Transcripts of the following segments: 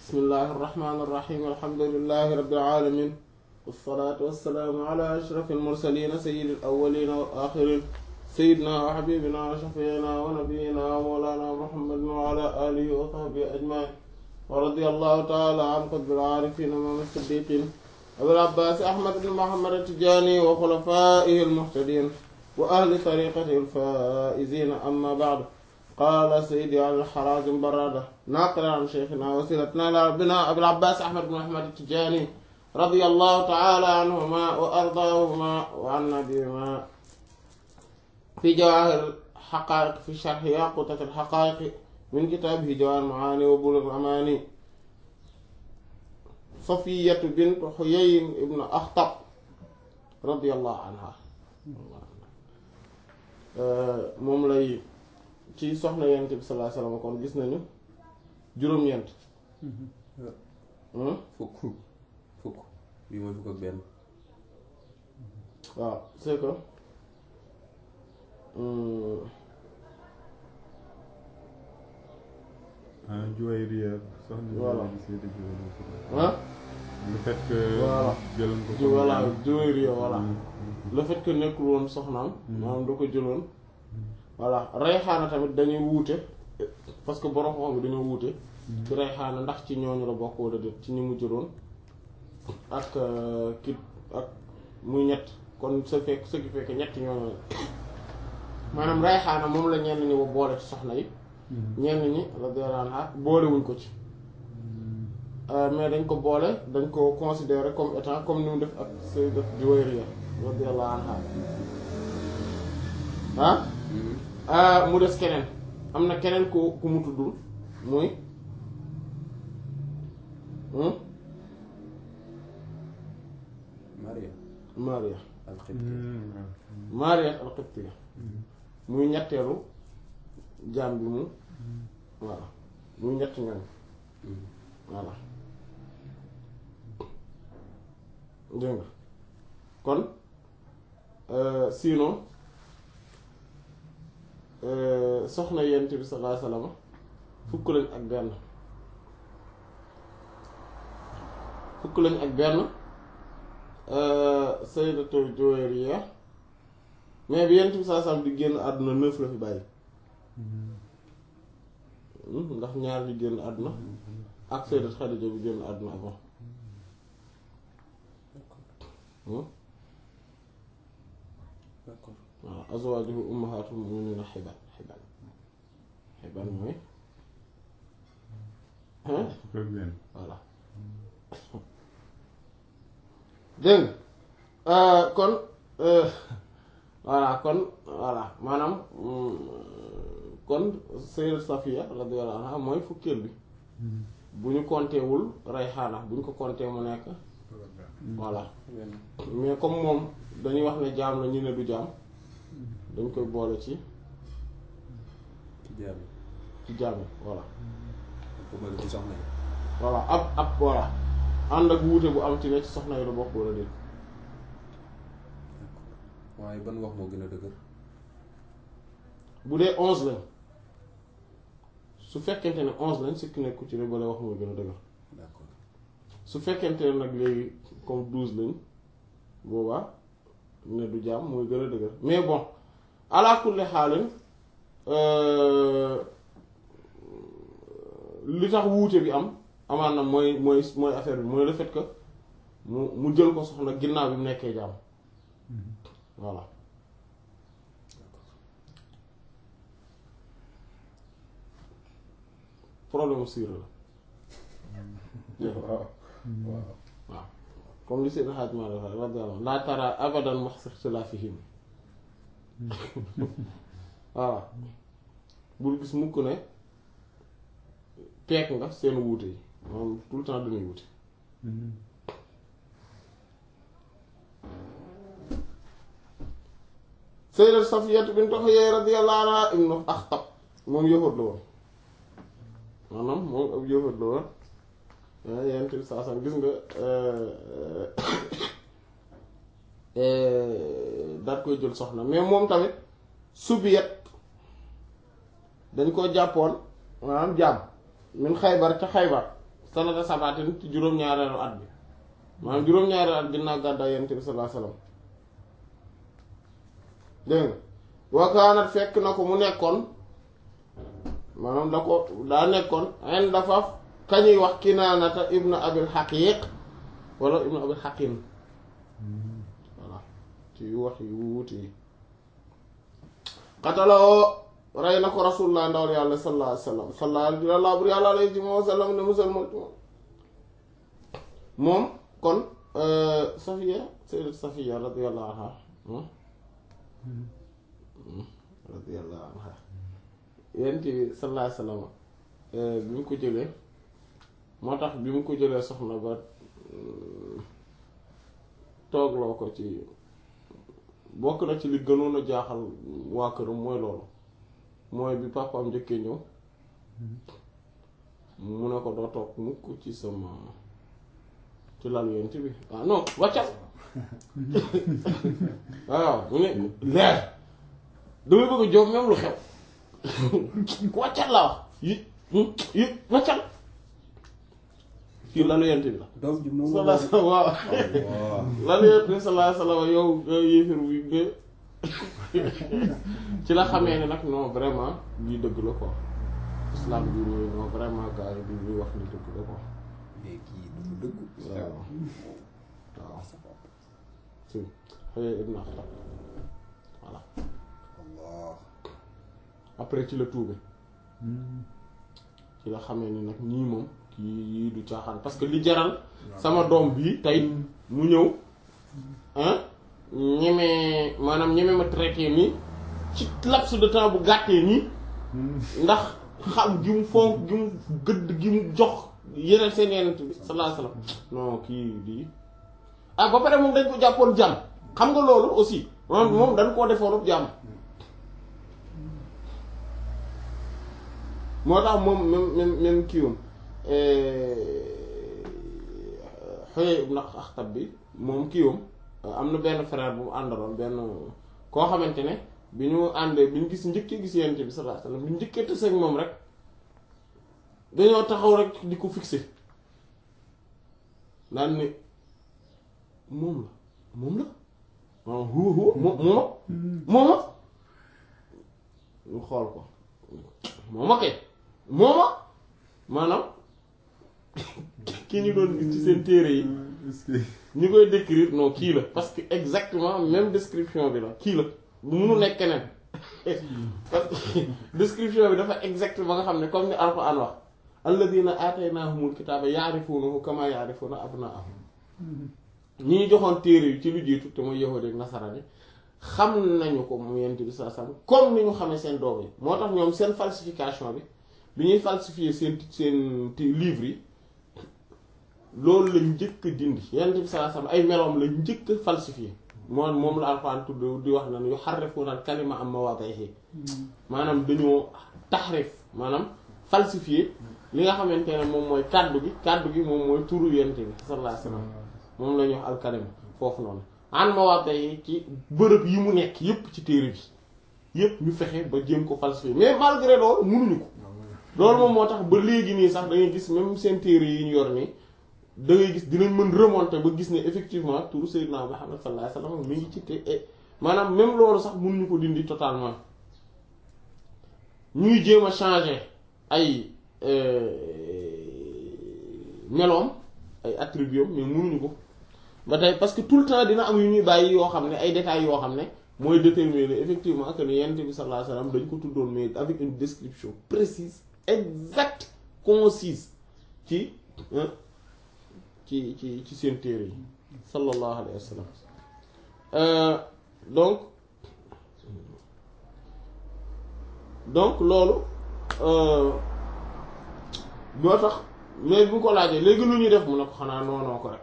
bismillahi irrahmani irrahim alhamdulilahi rabbil alamin wassalaatu wassalaamu ala ashraf almursalina sayidi alawalina wal axirin sayidina wa xabibina wa shafiina wa nabiyina wa mawlana muhammadin wa ala alihi wa sahbihi ajmain wa radiya allahu taala an qutbil aarifin imaam siddiqin abil abbaas ahmad ibn muhammad atijani wa xulafaihi almuhtadin wa ahli tariqatihi alfaizina amma ba'du qaala sayyidi al-Harazim Barrada naaqilan an shaykhina wasiilatina ilaa rabbina Abil Abbaas Ahmad ibn Muhammad at-Tijaani radiyallahu ta'ala anhumaa wa ardaahumaa wa annaa bihimaa fi jawaahir al-haqaa'iq fi sharhi yaaquutat al-haqaa'iq min kitaabihi Jawaahir al-Macaani wa Buluugh al-Amaani Safiyyatu bint Huyay ibn Akhtab radiyallahu anhaa moom lay ci soxna yonent bi sallallahu alayhi wasallam kon gis nañu juróom-ñeent fukk fukk bii mooy fukk ak benn waaw c'est que ah Juwayriya soxna Voilà. Juwayriya ah le fait que Voilà. jëloon ko ju voilà Juwayriya voilà le fait que nekkul woon soxnaam maanaam da ko jëloon voilà Rayxaana tamit dañuy wuute parce que borom xam bi dañoo wuute ci Rayxaana ndax ci ñooñu la bokk wala déet ci ñi mu jëloon ak euh, ki ak muy ñett kon sa fekk ce qui fait que ñett ñooñu la maanaam Rayxaana moom la ñenn ñi ba boole ci soxna yi ñenn ñi radiyallahu anha boolewuñ ko ci Euh, mais dañ ko boole dañ ko considérer comme étant comme ni mu def ak Sayyidat Juwayriya radiyallahu anha ah ah mu des keneen am na keneen ku ku mu tuddul muy hmm? Maria Maria al-Qibti Maria al-Qibtiyya muy ñetteelu jaam bi mu voilà muy ñett ñoom voilà dégg nga kon euh, sinon euh, soxna yent bi sallallahu alayhi wasallam fukk lañ ak benn fukk lañ ak benn euh, sayyidatu Juwayriya mais bi yent bi sallallahu alayhi wasallam di génn àdduna neuf la fi bàyyi Hmm, ndax ñaar di génn àdduna ak sayyidat Xadija bi génn àdduna avant Hmm? d'accord waaw azwaajuhu ummahatul mu'minina xibaan xibaan xibaan mooy hein fukk ak benn voilà dégg nga kon euh, voilà kon voilà maanaam mm, kon sayyidat Safiya radiyallahu anha mooy fukkeel bi bu ñu compté wul Rayhaana bu ñu ko compté mu nekk voilà benn mais comme moom dañuy wax ne jaam la ñu ne du jaam dañ koy boole ci ci jaam yi ci jaam yi voilà ko mel ci soxna yi voilà ab ab voilà ànd ak wuute bu am ci ne ci soxna yi la bokk wala déet waaye ban wax moo gën a dëgër bu dee onze lañ su fekkente ne onze lañ sikki nekku ci ne bale wax mooy gën a dëgër d'accord su fekkente ne nag léegi comme douze lañ boobaa ne du jaam mooy gën a dëgër mais bon ala kulli xaalin euh, li tax wuute bi am amaan na mooy mooy mooy affaire bi mooy le fait que mu mu jël ko soxna ginnaaw bi mu nekkee jaam voilà problème mu siira la waaw waaw waaw comme li Seydi Hadj Malick wax radiyallahu anhu laa tara abadan mahsa ixtilaafihim voilà bul gis mukk ne peek nga seen wuute yi moom tout le temps dañuy wuute Sayyidat Safiyatu bint Huyay radiyallahu anha ibnu Axtab moom yëfat la woon maanaam moom ab yëfat la woon ah yent bi saa sam gis nga daat koy jël soxna mais moom tamit subiyat dañ ko jàppoon maanaam jàmm min xaybar ca xaybar sanata sabatin ci juróom-ñaareelu at bi maanaam juróom-ñaareelu at ginnaaw gàddaay yonent bi sallallahu alayhi wasallam dégg nga wakaanat fekk na ko mu nekkoon maanaam da ko daa nekkoon en dafa kañuy wax kinaanata ibnu abil xaqiiq wala ibnu abil xaqin voilà ci wax yu wuute yi xataloo rey na ko rasulullah ndawal yàlla sallallahu alayhi wa sallam sallallahu bur yàlla alayhi wa sallam ne musalmal ci moom moom kon safiya sayyidat safiya radiyallahu anha radiyallahu anha yent bi sallallahu alayhi wa sallam bi mu ko jëlee moo tax bi mu ko jëlee soxna ba toogloo ko ci bokk na ci li gënoon a jaaxal waa këram mooy loolu mooy bi papaam njëkkee ñëw mu ne ko doo toog mukk ci sama ci lal yent bi ah non wàccal waaw mu ne leer damay bëgg a jóg même lu xew wàccal laa wax yi yi wàccal fii lalu yent bi la doom ji moom salaa salaam waaw lalu yent bi salaa salaam yow yow yéefir bi nga ci la xamee ne nag non vraiment lii dëgg la quoi islam bi nii non vraiment gars yi bi ñuy wax ni dëgg la quoi mais kii dafa dëgg waaw waaw si xëy ibn Axtab voilà Allah après ci la tuube ci la xamee ni nag ñii moom kii yii du caaxaan parce que li jaral sama doom bii tey mu ñëw ah ñeme maanaam ñeme ma traité nii ci laps de temps bu gàttee nii ndax xam gi mu fonk gi mu gëdd gi mu jox yeneen seen yeneen bi sallallahu alayhi wasallam non kii lii ah ba pare moom dañ ko jàppoon jàmm xam nga loolu aussi moom moom dañ koo defoon jàmm moo tax moom même même même kiiwam Huyay ibn Akhtab bi moom kiiwam am na benn frère bu mu àndaloon benn koo xamante ne bi ñu àndee bi ñu gis njëkkee gis yent bi sallallahu alayhi wasallam bi ñu njëkkee tës ak moom rek dañoo taxaw rek di ko fixé daan ni moom la moom la waaw huwa huwa mooma mooma ñu xool ko mooma kay mooma maanaam ki ñu doon gis ci seen téere yi ñu koy décrire non kii la parce que exactement même description bi la kii la bu munu nekk keneen parce que description bi dafa exact ba nga xam ne comme ni Alxuraan wax alladina aataynahumul kitaaba yaarifuunahu kama yaarifuuna abnaahum ñi ñu joxoon téere yi ci lu jiitu te mooy yahuudi ak nasaraan yi xam nañu ko mu yent bi saa sam comme ni ñu xamee seen doom yi moo tax ñoom seen falsification bi bi ñuy falsifier seen seen livres yi loolu lañ njëkk a dindi yent bi saa sam ay meloom lañ njëkk a falsifier moom moom la Alxuraan tudd di wax na yu harrifuuna al kalima am mawaadihi maanaam dañoo taxrif maanaam falsifier li nga xamante ne moom mooy kàddu gi kàddu gi moom mooy turu yent bi sallallahu alayhi wasallam moom la ñuy wax alkalima foofu noonu an mawaate yi ci bërëb yi mu nekk yépp ci téere bi yépp ñu fexe ba jéem ko falsifier mais malgré loolu munuñu ko loolu moom moo tax ba léegi nii sax da ngay gis même seen téere yi ñu yor nii da ngay gis dinañ mën remonter ba gis ne effectivement turu Seydina Muhammad sallallahu alayhi wasallam mi ngi ci te maanaam même loolu sax munuñu ko dindi totalement ñuy jéem a changer ay meloom ay attributs mais munuñu ko ba tey parce que tout le temps dina am yu ñuy bàyyi yoo xam ne ay détails yoo xam ne mooy déterminer effectivement que ne yonent bi sallallahu alayhi wasallam dañ ko tuddoon mais avec une description précise exacte concise ci ci ci ci seen téere yi sallallahu alayhi wasallam donc donc loolu boo tax mais bu ko laajee léegi lu ñuy def mu ne ko xanaa noonoo ko rek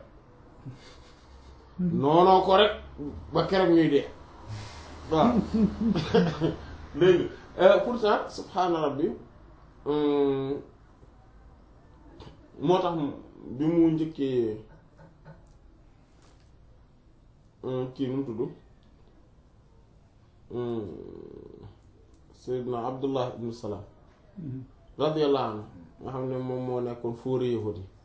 noonoo ko rek ba keroog ñuy dee waaw léegi pourtant subhaana rabbi moo tax bi mu njëkkee kii nu mu tudd Seydina Abdullah ibn Salam radiyallahu anhu nga xam ne moom moo nekkoon fóore yahudi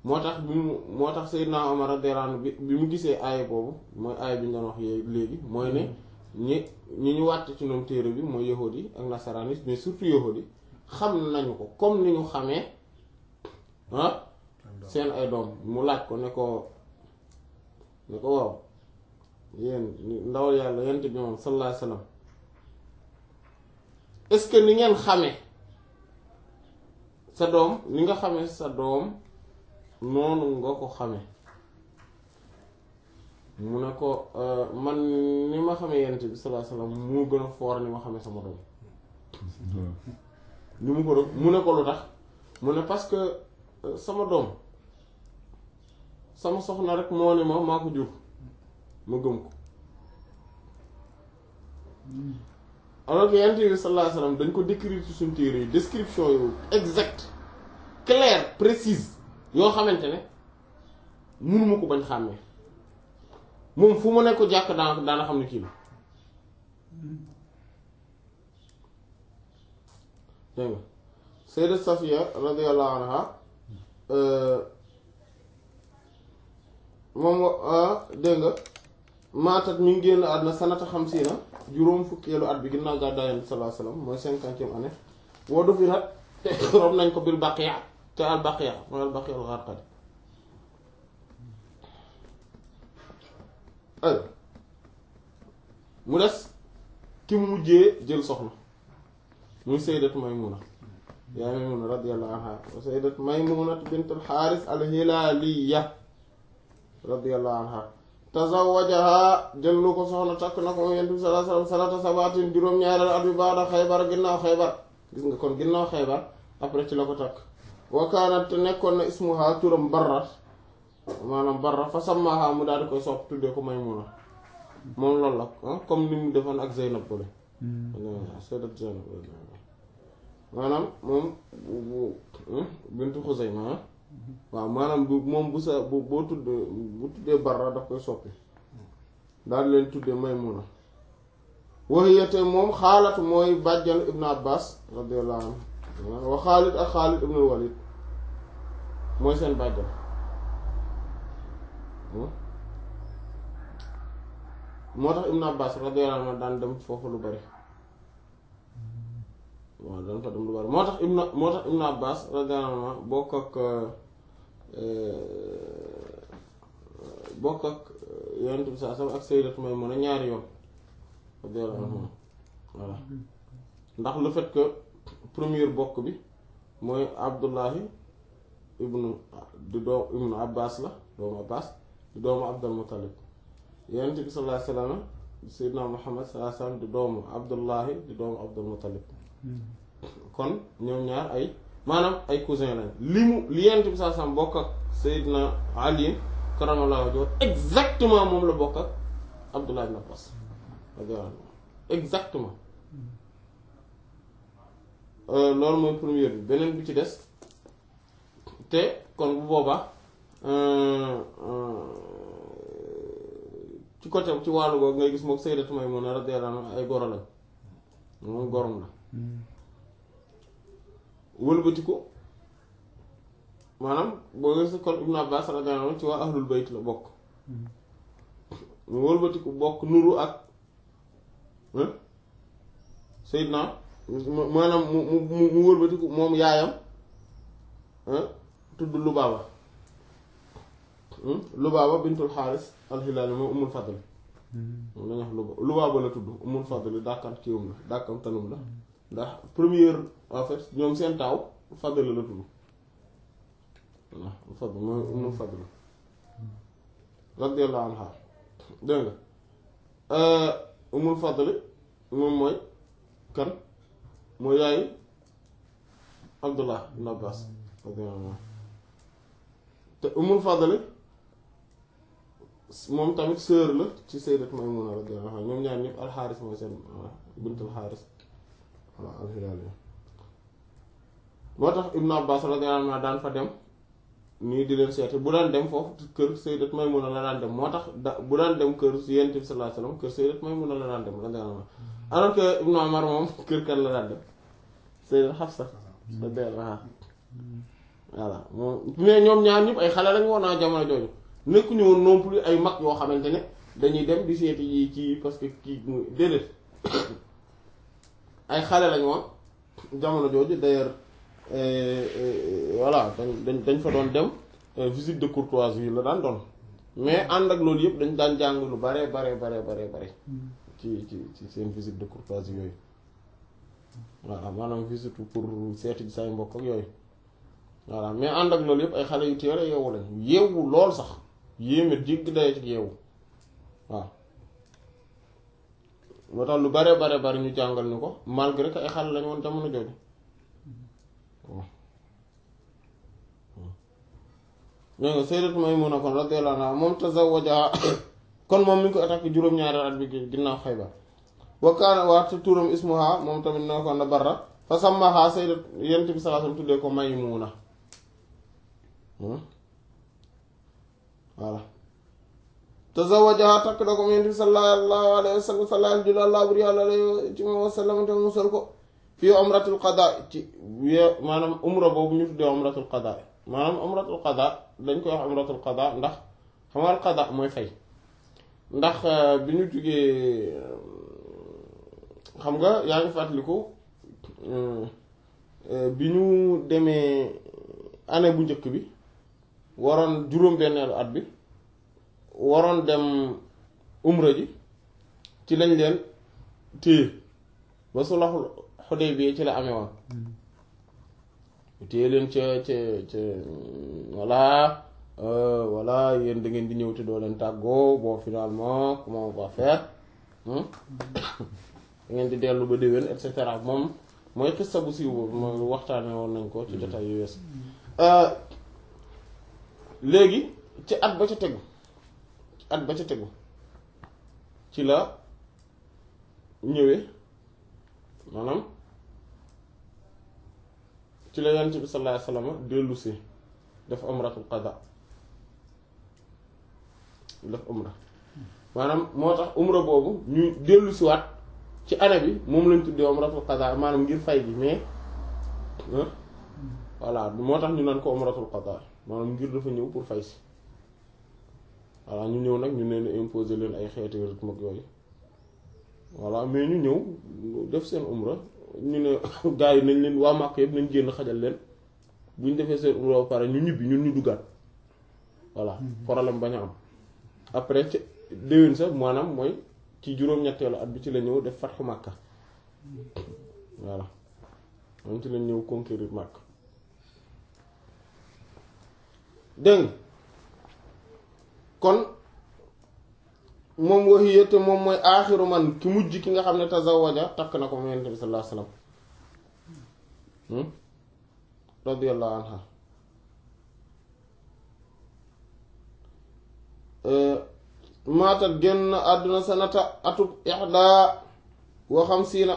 moo tax bi mu moo tax Seydina Omar radiyallahu anhu bi bi mu gisee aaya boobu mooy aaya bi ñu doon wax yee léegi mooy ne ñi ñi ñu wàtt ci ñoom téere bi mooy yahudi yi ak nasaraan yi mais surtout yahudi yi xam nañu ko comme ni ñu xamee ah seen ay doom mu laaj ko ne ko ne ko waaw yéen ndawal yàlla yent bi moom sallallahu alayhi wasallam est-ce que ni ngeen xamee sa doom ni nga xamee sa doom noonu nga ko xamee mu ne ko man ni ma xamee yent bi sallallahu alayhi wasallam moo gën a foor ni ma xamee sama doom ni mu ko mu ne ko lu tax mu ne parce que sama doom sama soxna rek moo ne ma maa ko jur ma gëm ko alors que yonent bi sallallahu alayhi wasallam dañ ko décrire ci suñu téere yi description yu exact claire précise yoo xamante ne mënuma ko bañ xàmmee moom fu mu nekk ko jàkk daana daana xam ne kii la dégg nga Sayyidat Safiya radiyallahu anha moom dégg nga maatat mi ngi génn àdduna sanata xam si na juróom fukkeelu at bi ginnaaw gàddaay Yonent bi sallallahu alayhi wasallam mooy cinquantième année woo du fi nag te rob nañ ko bil baqiya te al baqiya mooy al baqiya al gharqad ay mu des ki mu mujjee jël soxna muy sayyidat Maymuna yaa Maymuna radiyallahu anha wa sayyidat Maymuna bint al Haaris al Hilaaliya radiyallahu anha tazawajaha jël lu ko soxna takk na ko mu Yonent bi sallallahu alayhi wasallam salata sabatin juróom-ñaareel at bi baada Xaybar ginnaaw Xaybar gis nga kon ginnaaw Xaybar après ci la ko takk wa kaanat te nekkoon na ismuha turam Barra maanaam Barra fa sammaha mu daal di koy sopp tuddee ko Maymuna moom loolu la comme ni mu defoon ak Zeynab bole sayyidat Zeynab maanaam moom bu bintu Xuzayma waaw maanaam bu moom bu sa bu boo tuddee bu tuddee Barra daf koy soppi daal leen tuddee Maymuna waxiyate moom xaalatu mooy bàjjan Ibn Abbas radiyallahu anhu wa Xaalid ak Xaalid ibn Walid mooy seen bàjjan moo tax Ibn Abbas radiyallahu anhu daan dem foofu lu bari waaw daan fa dem lu bari moo tax Ibn moo tax Ibn Abbas radiyallahu anhu bokk ak bokk ak Yonent bi saa ak Sayyidatu Maymuna ñaari yoon radiyallahu anhu voilà ndax le fait que première bokk bi mooy Abdullahi ibnu di doom ibnu Abbas la doomu Abbas di doomu Abdul Muttalib Yonent bi sallallahu alayhi wasallam Seydina Muhammad sallallahu alayhi wasallam di doomu Abdullahi di doomu Abdul Muttalib kon ñoom ñaar ay maanaam ay cousin lañ li mu li Yonent bi sallallahu alayhi wasallam bokk ak Seydina Ali karamallahu wajhahu exactement moom la bokk ak Abdullah ibn Abbas exactement loolu mooy première bi beneen bi ci des te kon bu boobaa ci côté ci wàllu googu ngay gis moom Sayyidatu Maymuna radiyallahu anha ay goro lañ moom gorom la wëlbatiku maanaam boo gis kon Ibn Abbas radiyallahu anhu ci waa ahlul bayt la bokk mu wëlbatiku bokk nuru ak Seydina maanaam mu mu mu wëlbatiku moom yaayam tudd Lubaaba Lubaaba bintul Xaaris al-Hilaali moom Ummul Fadl moom lañuy wax Lubaaba Lubaaba la tudd Ummul Fadl dàkkam kiiwam la dàkkam tanum la ndax première en fait ñoom seen taaw Fadl la tudd waaw Fadl mooy Ummul Fadl radiyallahu anha dégg nga Ummul Fadl moom mooy kan mooy yaayu Abdullah ibn Abbas te Ummul Fadl moom tamit sœur la ci Sayyidat Maymuna radiyallahu anha ñoom ñaar ñëpp alxaaris mooy seen bintul xaaris waaw alxilaali moo tax Ibn Abbas radiyallahu anhu daan fa dem nii di leen seeti bu daan dem foofu kër Sayyidat Maymuna la daan dem moo tax da bu daan dem kër Yonent bi sallallahu alayhi wasallam kër Sayyidat Maymuna la daan dem radiyallahu anha alors que Ibn Umar moom kër kan la daan dem Sayyidat Hafsa radiyallahu anha voilà moom mais ñoom ñaar ñëpp ay xale lañ woon naa jamono jooju nekkuñu woon non plus ay mag yoo xamante ne dañuy dem di seeti yi kii parce que kii muy déedéet ay xale lañ woon jamono jooju d'ailleurs voilà dañ dañ dañ fa doon dem visite de courtoisie la daan doon mais ànd ak loolu yëpp dañ daan jàng lu bare bare bare bare bare ci ci ci seen visite de courtoisie yooyu voilà maanaam visite pour seeti say mbokk ak yooyu voilà mais ànd ak loolu yëpp ay xale yu teel a yeewu lañ yeewu lool sax yéeme jégg dayoo ci yeewu waaw moo tax lu bare bare bare ñu jàngal ñu ko malgré que ay xale lañ woon jamono jooju waaw ñoo nga Sayyidatu Maymuna kon radiyallahu anha moom tazawwaja kon moom mi ngi ko attaqué juróom-ñaari at bi ginnaaw Xaybar wa kaana waat turam ismuha moom tamit ne ko na Barra fa sammaha sayyidat yent bi sallallahu alayhi wasallam tuddee ko Maymuna voilà tazawajaha takk na ko yent bi sallallahu alayhi wasallam sallallahu alayhi wa sallam te musal ko fii umratul qada ci wee maanaam umra boobu ñu tuddee umratul qada maanaam umratul qada dañ koy wax umratul qada ndax xamal qada mooy fay ndax bi ñu jugee xam nga yaa ngi fàttaliku bi ñu demee année bu njëkk bi waroon juróom-benneelu at bi waroon dem umra ji ci lañ leen téye ba sulhul Hudaybiya ci la amee woon téye leen ca ca ca voilà voilà yéen da ngeen di ñëw te doo leen tàggoo bon finalement comment on va faire da ngeen di dellu ba déwén et cetera moom mooy xista bu siiw boobu mooy waxtaane woon nañ ko ci jotaay yu wees léegi ci at ba ca tegu ci at ba ca tegu ci la ñëwee maanaam ci la yonent bi sallallahu alayhi wasallam dellu si def umratul qada def umra maanaam moo tax umra boobu ñu dellu si waat ci année bi moom lañ tuddee umratul qada maanaam ngir fay gi mais voilà moo tax ñu naan ko umratul qada maanaam ngir dafa ñëw pour fay si voilà ñu ñëw nag ñu leen imposer leen ay xeeti rythme ak yooyu voilà mais ñu ñëw def seen umra ñu ne gars yi nañ leen waa Màkk yëpp nañ génn xajal leen bu ñu defee seen umra ba pare ñu ñibbi ñun ñu duggaat voilà problème bañ a am après ci déwén sax maanaam mooy ci juróom-ñetteelu at bi ci la ñëw def fatxu Màkka voilà moom ci lañ ñëw conquérir Màkka dégg kon moom waxiya te moom mooy aaxiru man ki mujj ki nga xam ne tazawaja takk na ko mu yonent bi sallallahu alayhi wasallam radiyallahu anha maatat génn àdduna sanata atub ixdaa wa xamsiina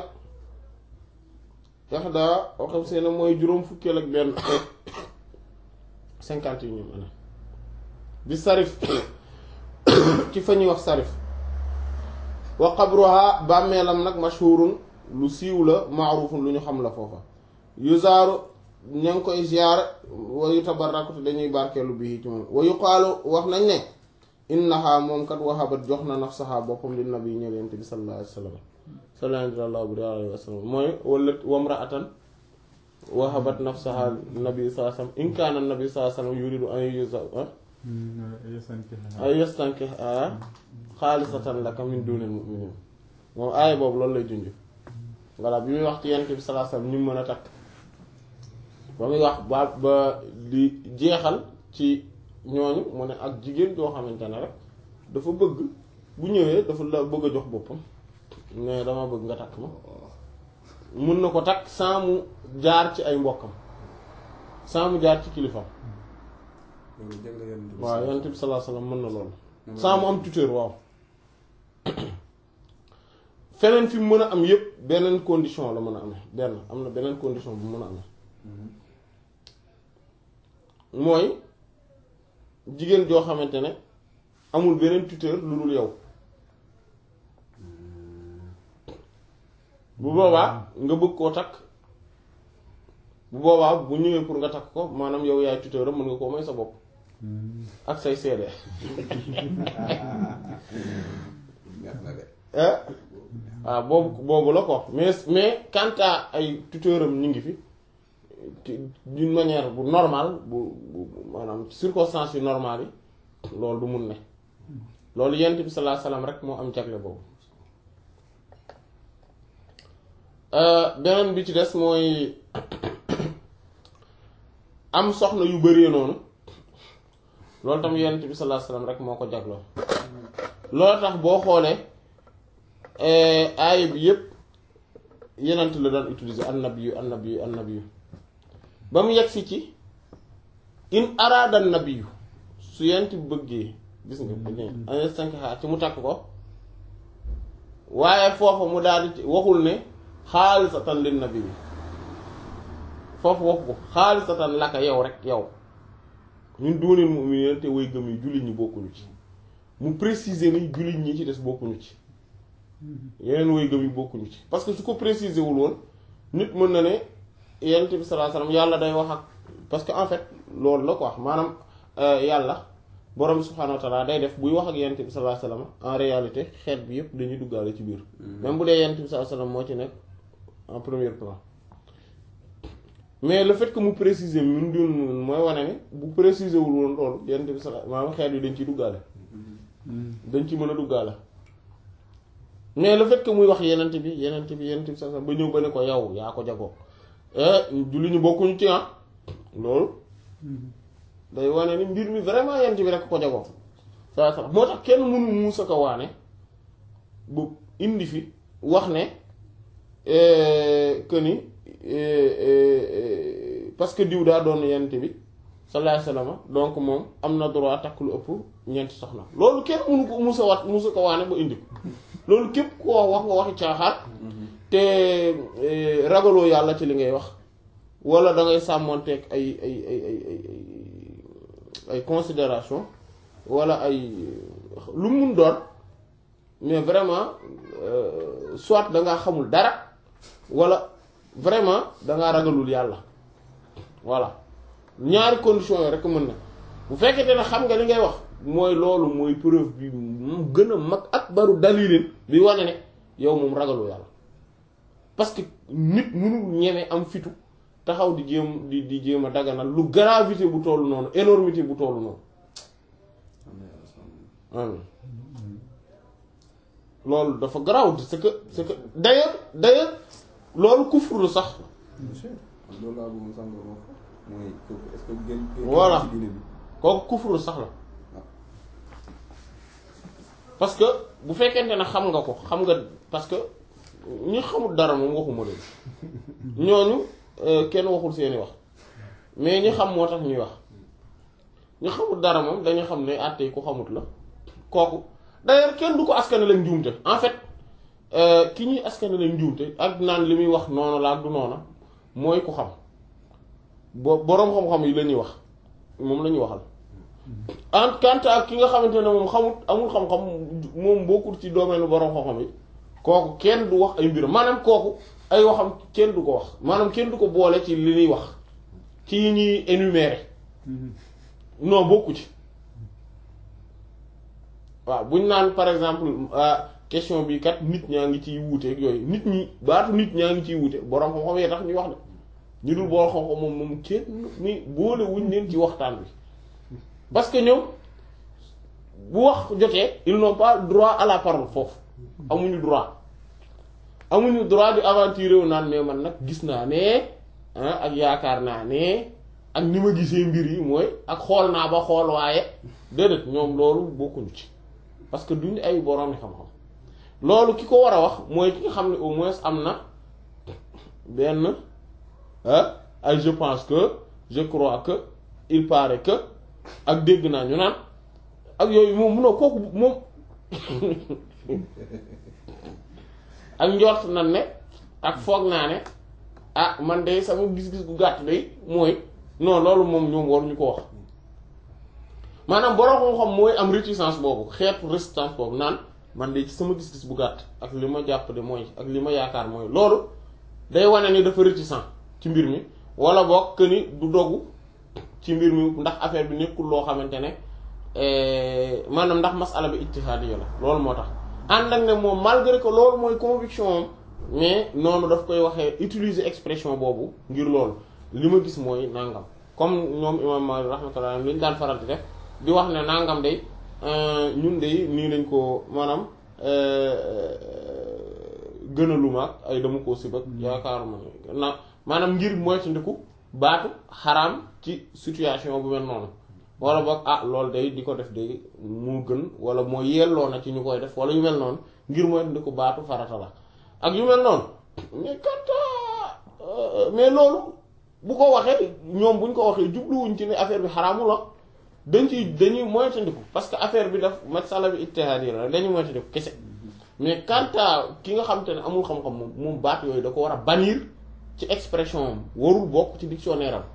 ixdaa wa xamsiina mooy juróom fukkeel ak benn cinquante yi ñoom ana bi sarif ci fa ñuy wax sarif wa qabruha bàmmeelam nag mashhurun lu siiw la maarufun lu ñu xam la foofa yuzaaru ña ngi koy ziyaar wa yutabarraku te dañuy barkeelu bii ci moom wa yuqaalu wax nañ ne innaha moom kat wahabat jox na nafsaha boppam li nabi ñëleent bi sallallahu alayhi wa sallam sallallahu alayhi wa sallam mooy wala wamraatan wahabat nafsaha nabi sallallahu alayhi wa sallam in kaana nabi sallallahu alayhi wa sallam yuridu an yuza ay yastankiha xaalisatan laka min dunil mu'minin moom aaya boobu loolu lay junj voilà bi muy wax ci yent bi sallallahu alayhi wasallam ñu mën a takk ba muy wax ba ba di jeexal ci ñooñu mu ne ak jigéen joo xamante ne rek dafa bëgg bu ñëwee dafa la bëgg a jox boppam mais dama bëgg nga takk ma mun na ko takk sans mu jaar ci ay mbokkam sans mu jaar ci kilifam loolu jagle yonent bi waaw yonent bi sallallahu alayhi wasallam mën na loolu sans mu am tuteur waaw feneen fi mu mën a am yépp beneen condition la mën a amee benn am na beneen condition bu mën a amee mooy jigéen joo xamante ne amul beneen tuteur lu dul yow bu boobaa nga bëgg koo takk bu boobaa bu ñëwee pour nga takk ko maanaam yow yaay tuteur am mën nga koo may sa bopp ak say seede neex na de ah waaw boobu boobu la ko mais mais quant à ay tuteur am ñu ngi fi ci- d'une manière bu normale bu bu maanaam circonstances yu normales yi loolu du mun ne loolu yent bi sallallahu alayhi wasallam rek moo am jagle boobu beneen bi ci des mooy am soxna yu bëree noonu loolu tam yent bi sallallahu alayhi wasallam rek moo ko jagloo loolu tax boo xoolee aaya bi yépp yenent la daan utiliser annabiyu annabiyu annabiyu ba mu yegsi ci in araada nabiyu su yent bi bëggee gis nga ko ne ane cinq xaar ci mu takk ko waaye foofu mu daal di waxul ne xaalisatan lin nabi bi foofu waxu ko xaalisatan laka yow rek yow ñun dooneel mu'minin te way gëm yi jullit ñi bokkuñu ci mu préciser ni jullit ñi ci des bokkuñu ci yeneen way gëm yi bokkuñu ci parce que su ko préciser wul woon nit mën na ne yonent bi sallallahu alayhi wasallam yàlla day wax ak parce que en fait loolu la quoi maanaam yàlla borom bi subhaanahu wa ta'ala day def buy wax ak yonent bi sallallahu alayhi wasallam en réalité xeet bi yépp dañuy duggaale ci biir même bu dee yonent bi sallallahu alayhi wasallam moo ci nekk en premier plan mais le fait que mu préciser ñun dun mooy wane ne bu préciser wul woon loolu yonent bi sallallahu maanaam xeet yi dañ ciy duggaale dañ ci mën a duggaale mais le fait que muy wax yenent bi yenent bi yenent bi sax ba ñëw ba ne ko yow yaa ko jagoo julli ñu bokkuñu ci ah loolu day wane ni mbir mi vraiment yenent bi rek ko jagoo saa sax moo tax kenn mënu muusa ko waane bu indi fi wax ne que ni parce que diw daa doon yenent bi sallallahu alayhi wasallam donc moom am na droit takk lu ëpp ñeenti soxna loolu kenn mënu ko musa wat musa ko waane ba indi ko loolu képp koo wax nga waxi caaxaar te ragaloo yàlla ci li ngay wax wala da ngay sàmmonteeg ay ay ay ay ay ay considération wala ay lu mun doon mais vraiment soit da ngaa xamul dara wala vraiment da ngaa ragalul yàlla voilà ñaari conditions yooyu rek mën na bu fekkente ne xam nga li ngay wax mooy loolu mooy preuve bi mu gën a mag ak baru dalilin bi wane ne yow moom ragaloo yàlla parce que nit mënul ñeme am fitu taxaw di jéem di di jéem a daganal lu gravité bu tollu noonu énormité bu tollu noonu amin loolu dafa garaaw c'est que c'est que d'ailleurs d'ailleurs loolu kufru la sax monsieur loolu laa bëggoon sànq wax mooy kooku est-ce que gën Voilà. ci diine bi kooku kufru sax la parce que bu fekkente ne xam nga ko xam nga parce que ñi xamul dara moom waxuma leen ñooñu euh, kenn waxul seeni wax mais ñi xam moo tax ñuy wax ñi xamul dara moom dañu xam ne àtte yi ku xamut la kooku d'ailleurs kenn du ko askane lañ njuumte en fait euh, ki ñuy askane lañ njuumte ak naan li muy wax noonu la ak du noona mooy ku xam bo boroom xam-xam yi la ñuy wax moom la ñuy waxal en quant à ki nga xamante ne moom xamut amul xam-xam moom bokkul ci domaine boroom xam-xam yi kooku kenn du wax ay mbiram maanaam kooku ay waxam kenn du ko wax maanaam kenn du ko boole ci li ñuy wax ci yi ñuy énumérer non bokku ci waaw buñ naan par exemple ah, question bi kat nit ñaa ngi ciy wuute ak yooyu nit ñi baatu nit ñaa ngi ciy wuute boroom xam-xam yee tax ñuy wax de ñu dul boroom xam-xam moom moom kenn ni boole wuñ leen ci waxtaan bi parce que ñoom bu wax jotee ils n'ont pas droit à la parole foofu amuñu droit amuñu droit di aventurer wu naan mais man nag gis naa ne ah ak yaakaar naa ne ak ni ma gisee mbir yi mooy ak xool naa ba xool waaye déedéet ñoom loolu bokkuñu ci parce que duñu ay boroom xam-xam loolu ki ko war a wax mooy ki nga xam ne au moins am na benn ah ay je pense que je crois que il paraît que ak dégg naa ñu naan ak yooyu moom munoo kooku moom ak njort nan ne ak foog naa ne ah man de sama gis-gis gu gàtt day mooy non loolu moom ñoom waruñu ko wax maanaam borom xam-xam mooy am réticence boobu xeetu résistance boobu naan man de ci sama gis-gis bu gàtt ak li ma jàpp de mooy ak li ma yaakaar mooy loolu day wane ni dafa réticent ci mbir mi wala boog que ni du dogu ci mbir mi ndax affaire bi nekkul loo xamante ne maanaam ndax masala bi ijtihaadiyya la loolu moo tax ànd ak ne moom malgré que loolu mooy conviction am mais noonu daf koy waxee utiliser expression boobu ngir loolu li ma gis mooy nangam comme ñoom imam Maalik rahmatullah li ñu daan faral di def di wax ne nangam day ñun day nii lañ ko maanaam gënaluma ak ay dama koo sibak yaakaaruma na maanaam ngir moytandiku baatu xaraam ci situation bu mel noonu wala boog ah loolu day di ko def day moo gën wala moo yelloo na ci ñu koy def wala yu mel noonu ngir moytandiku baatu farata la ak yu mel noonu mais kat mais loolu bu ko waxee ñoom buñ ko waxee jubluwuñ ci ne affaire bi xaraamu la dañ ci dañuy moytandiku parce que affaire bi daf masala bi ijtihaadi la dañuy moytandiku kese mais quant à ki nga xam te ne amul xam-xam moom moom baat yooyu da ko war a bannir ci expression am warul bokk ci dictionnaire am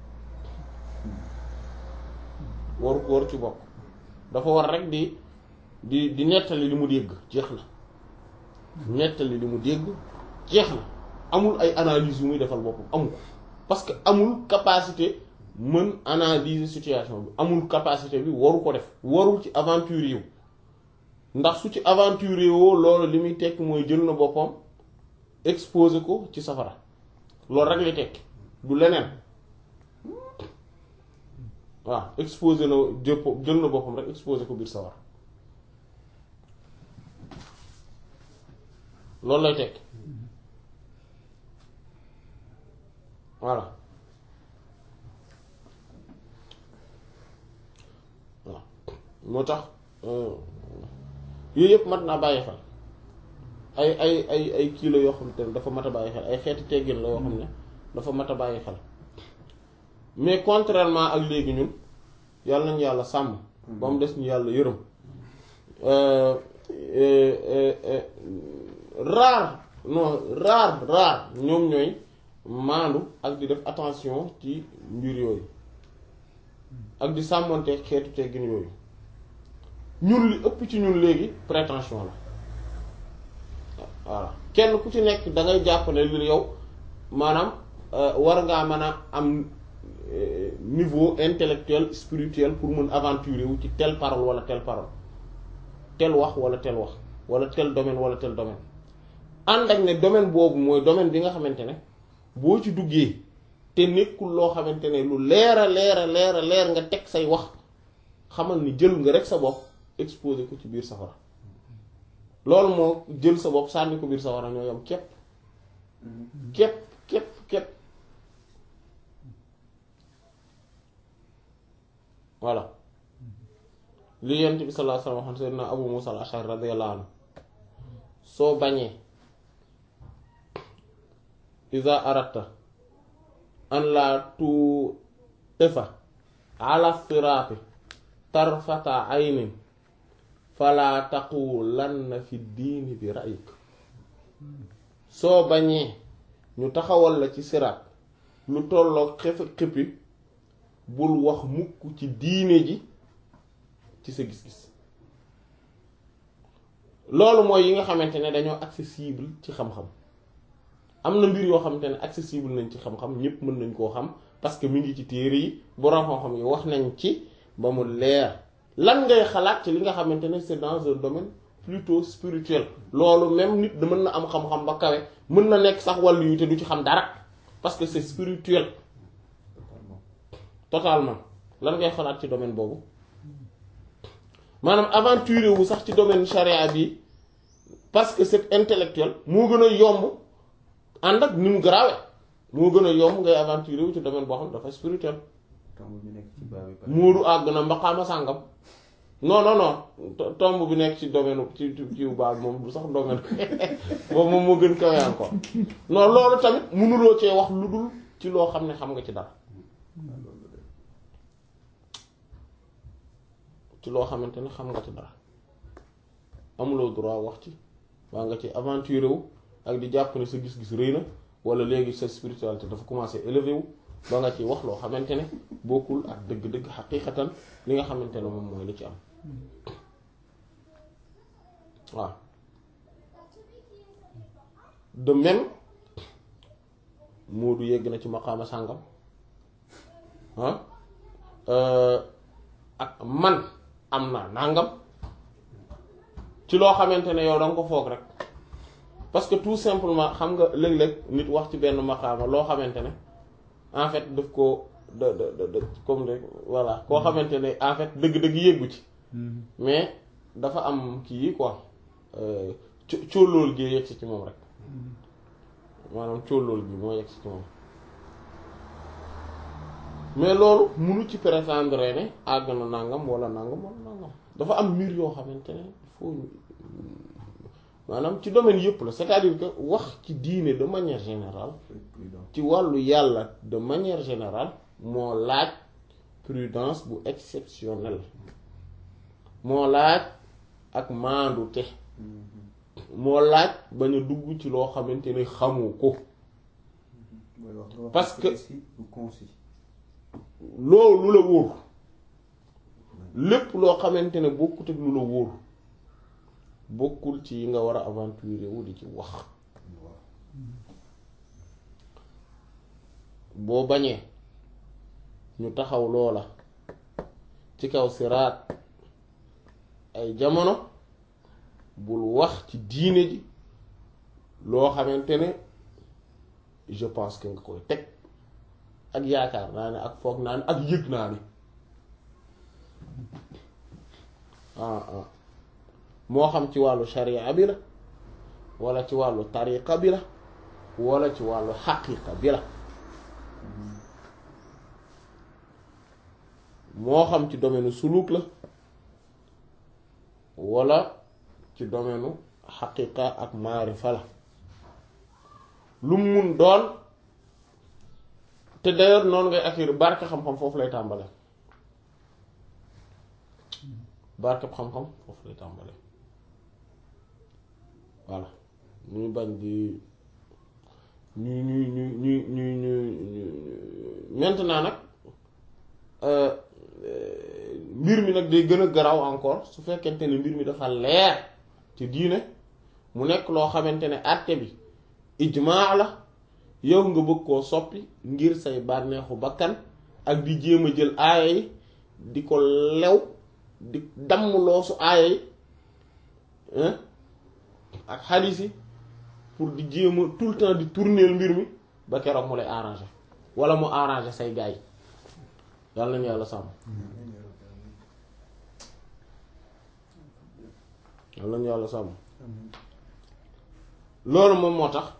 waru waru ci bokk dafa war rek di di di nettali li mu dégg jeex na nettali li mu dégg jeex na amul ay analyse yu muy defal boppam amul ko parce que amul capacité mën analyser situation bi amul capacité bi waru ko def warul ci aventure yiw ndax su ci aventure woo loolu li muy tekk mooy jël na boppam exposé ko ci safara loolu rek lay tekki du leneen waaw exposé na jëpp jël na boppam rek exposé ko biir safara loolu lay tekki voilà waaw moo tax yooyu yëpp mat naa bàyyi xel ay ay ay ay kii la yoo xam te ne dafa mat a bàyyi xel ay xeeti teggin la yoo xam ne dafa mat a bàyyi xel mais contrairement ak léegi ñun yàlla nañu yàlla sàmm ba mu des ñu yàlla yërëm rare non rare rare ñoom ñooy maandu ak di def attention ci mbir yooyu ak di sàmmonte xeetu teggin yooyu ñun li ëpp ci ñun léegi prétention la voilà kenn ku ci nekk da ngay jàpp ne li yow maanaam war ngaa mën a am niveau intellectuel spirituel pour mën aventurer wu ci telle parole wala telle parole tel wax wala tel wax wala tel domaine wala tel domaine ànd ak ne domaine boobu mooy domaine bi nga xamante ne boo ci duggee te nekkul loo xamante ne lu leer a leer a leer a leer nga teg say wax xamal ni jël nga rek sa bopp exposé ko ci biir safara loolu moo jël sa bopp sànni ko biir safara ñoo yam képp képp képp képp voilà li yent bi sallallahu alayhi wasallam waxoon sayyidina Abu Musa al-Ash'ari radiyallahu anhu soo bañee iza aratta an la tu ifa ala sirati tarfata aynin fala taqulanna fi diini bi ra'yik soo bañee ñu taxawal la ci siraat lu tolloog xef xippi bul wax mukk ci diine ji ci sa gis-gis loolu mooy yi nga xamante ne dañoo accessible ci xam-xam am na mbir yoo xamante ne accessible nañ ci xam-xam ñépp mën nañ koo xam parce que mi ngi ci téere yi borom xam-xam yi wax nañ ci ba mu leer lan ngay xalaat ci li nga xamante ne c'est dans un domaine plutôt spirituel loolu même nit da mën na am xam-xam ba kawe mën na nekk sax wàllu yu te du ci xam dara parce que c'est spirituel totalement lan ngay xalaat ci domaine boobu maanaam aventure wu sax ci domaine charia bi parce que c'est intellectuel moo gën a yomb ànd ak ni mu garaawe moo gën a yomb ngay aventure wu ci domaine boo xam dafa spirituel tomb bi nekk ci baabi ba moodu àgg na mbaqaama sàngam non non non tomb bi nekk ci domaine ci ci baal moom du sax domaine boobu moom moo gën kaweyaan ko non loolu tamit mënuloo cee wax lu dul ci loo xam ne xam nga ci dara ci loo xamante ne xam nga ci dara amuloo droit wax ci waa nga ci aventure wu ak di jàpp ne sa gis-gis rëy na wala léegi sa spiritualité dafa commencé élevé wu ba nga ci wax loo xamante ne bokkul ak dëgg-dëgg xaqiiqatan li nga xamante ne moom mooy li ci am waaw de même Moodu yegg na ci maqaama sàngam ah ak man am naa nàngam ci loo xamante ne yow da nga ko foog rek parce que tout simplement xam nga léeg-léeg nit wax ci benn maqaama loo xamante ne en fait daf ko da da da comme de voilà koo xamante ne en fait dëgg-dëgg yéggu ci mais dafa am kii yi quoi cóolóol gi yegg si ci moom rek maanaam cóolóol gi moo yegg si ci moom mais loolu munu ci prétendre ne àgg na nangam wala nangam wala nangam dafa am mbir yoo xamante ne il faut ñu maanaam ci domaine yëpp la c'est-à-dire que wax ci diine de manière générale ci wàllu yàlla de manière générale moo laaj prudence bu exceptionnelle moo laaj ak maandute moo laaj bañ a dugg ci loo xamante ne xamu ko parce que loolu lu la wóor lépp loo xamante ne bokkut ak lu la wóor bokkul ci yi nga war a aventurer wu di ci wax boo bañee ñu taxaw loola ci kaw siraat ay jamono bul wax ci diine ji loo xamante ne je pense que nga koy teg ak yaakaar naa ne ak foog naa ne ak yëg naa ni ah ah moo xam ci wàllu sharia bi la wala ci wàllu tariqa bi la wala ci wàllu xaqiqa bi la moo xam ci domaine suluk la wala ci domaine xaqiqa ak maarifa la lu mun doon te d'ailleurs noonu ngay acquérir barke xam-xam foofu lay tàmbale barke xam-xam foofu lay tàmbale voilà ñuy bañ di ñu ñu ñu ñu ñu ñu maintenant nag mbir mi nag day gën a garaaw encore su fekkente ne mbir mi dafa leer ci diine mu nekk loo xamante ne àtte bi ijmaa la yow nga bëgg koo soppi ngir say bànneexu bakkan ak di jéem a jël aaya yi di ko lew di damm loosu aaya yi ak xadiis yi pour di jéem a tout le temps di tourner mbir mi ba keroog mu lay arranger wala mu arranger say gaay yi yàlla nañu yàlla sàmm yàlla nañu yàlla sàmm loolu moom moo tax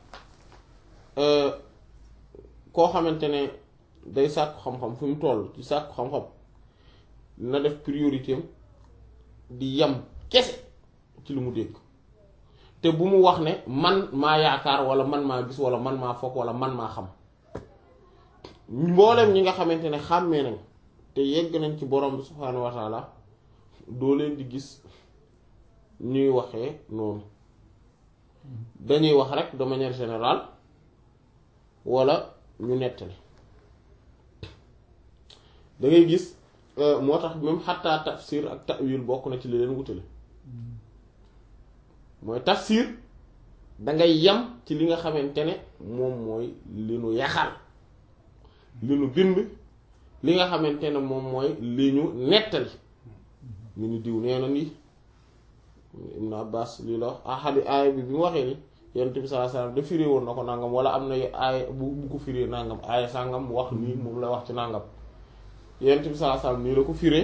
koo xamante ne day sàkku xam-xam fi mu toll ci sàkku xam-xam na def priorité am di yem kese ci lu mu dégg te bu mu wax ne man maa yaakaar wala man maa gis wala man maa foog wala man maa xam mboolem ñi nga xamante ne xàmmee nañ te yegg nañ ci borom bi subhaanahu wa taala doo leen di gis ñuy waxee noonu dañuy wax rek de manière générale wala ñu nettali da ngay gis moo tax même xataa tafsir ak ta'wil bokk na ci li leen wutale mooy tafsir dangay yam ci li nga xamante ne moom mooy li nu yaxal li nu bind li nga xamante ne moom mooy li ñu nettali ñu ni diw nee na nii Ibn Abbas lii la ahadi aaya bi bi mu waxee ni yonent bi sallallahu alayhi wasallam da firé woon na ko nangam wala am na aaya bu bu ko firé nangam aaya sàngam mu wax nii moom la wax ci nangam yonent bi sallallahu alayhi wasallam nii la ko firé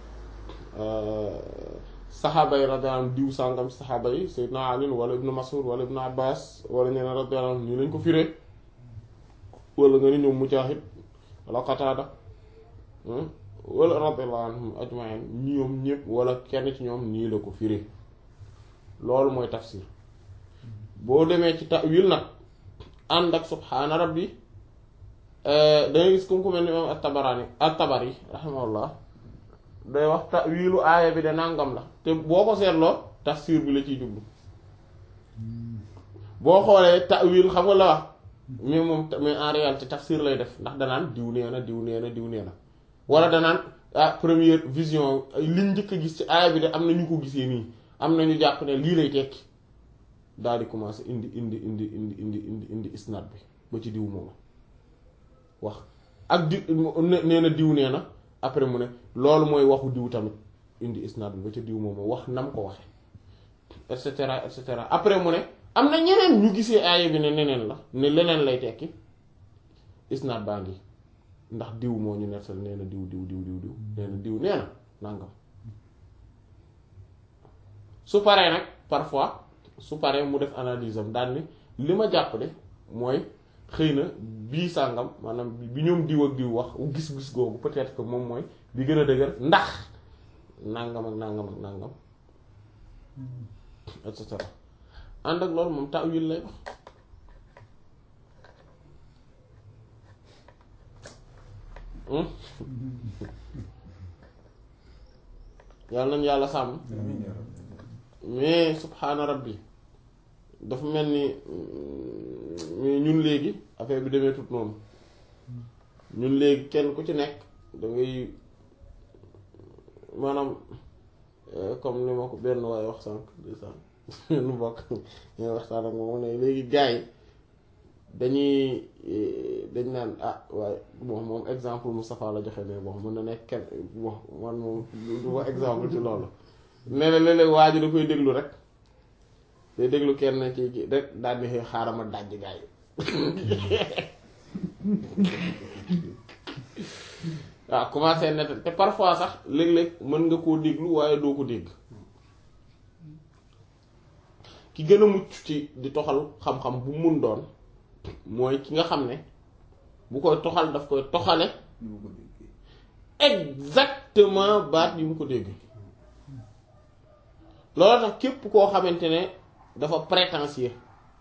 saxaaba yi radiyallahu anhum diw sàngam saxaaba yi Seydina Ali wala Ibn Mas'ud wala Ibn Abbas wala ñeneen radiyallahu anhum nii lañ ko firé wala nga ni ñoom Mujaahid wala Qataada wala radiyallahu anhum ajma'in ñoom ñëpp wala kenn ci ñoom nii la ko firé loolu mooy tafsir boo demee ci ta'wil nag ànd ak subhaana rabbi dangay gis comme ku mel ni imam at-Tabarani at-Tabari rahimahullah day wax ta'wilu aaya bi de nàngam la te boo ko seetloo tafsir bi la ciy jublu boo xoolee ta'wil xam nga la wax mais moom mais en réalité tafsir lay def ndax danaan diw nee na diw nee na diw nee na wala danaan ah première vision liñ njëkk a gis ci aaya bi de am na ñu ko gisee nii am na ñu jàpp ne lii lay tekki daal di commencer indi indi indi indi indi indi indi isnaad bi ba ci diw moom wax ak di nee na diw nee na après mu ne loolu mooy waxu diw tamit indi isnaad bi ba ca diw moom wax nam ko waxe et cetera et cetera après mu ne am na ñeneen ñu gisee aaya bi ne neneen la ne leneen lay tekki isnaad baa ngi ndax diw moo ñu nettal nee na diw diw diw diw diw nee na diw nee na nangam su paree nag parfois su paree mu def analyse am daal ni li ma jàpp de mooy xëy na bii sàngam maanaam bi ñoom diw ak diw wax gis-gis googu peut-être que moom mooy bi gën a dëgër ndax nangam ak nangam ak nangam et cetera ànd ak loolu moom ta'wil lay wax yàlla nañ yàlla sàmm mais subhaana rabbi dafa mel ni mais ñun léegi affaire bi demee tut noonu ñun léegi kenn ku ci nekk da ngay maanaam comme ni ma ko benn waaye wax sànq di sànq nu bokk ñooy waxtaan ak moom ne léegi gars yi dañuy dañ naan ah waaye bon moom exemple Moustapha la joxe mais bon mën na nekk kenn bon man moom du ma exemple ci loolu nee na léeg-léeg waa ji da koy déglu rek day déglu kenn ci kii rek daal di xaaral ma dajj gars yi waaw commencé net te parfois sax léeg-léeg mën nga koo déglu waaye doo ko dégg ki gën a mucc ci di toxal xam-xam bu mun doon mooy ki nga xam ne bu koy toxal daf koy toxale exactement baat yi mu ko dégg looloo tax képp koo xamante ne dafa prétentieux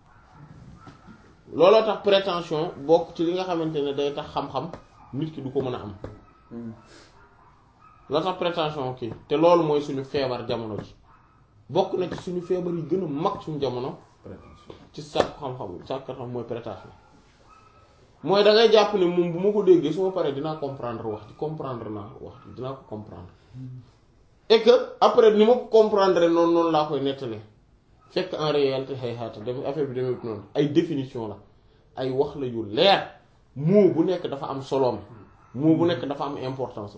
looloo tax prétention bokk ci li nga xamante ne day tax xam-xam nit ki du ko mën a am looloo tax prétention kii te loolu mooy suñu feebar jamono ji bokk na ci suñu feebar yi gën a mag suñu jamono ci sàkk xam-xam sàkk xam mooy prétention mooy da ngay jàpp ne moom bu ma ko déggee su ma paree dinaa comprendre wax ci comprendre naa wax ci dinaa ko comprendre et que après ni ma ko comprendre noonu noonu laa koy nettalee fekk en réalité xëy xaata dem affaire bi demee noonu ay définition la ay wax la yu leer mot bu nekk dafa am soloom mot bu nekk dafa am importance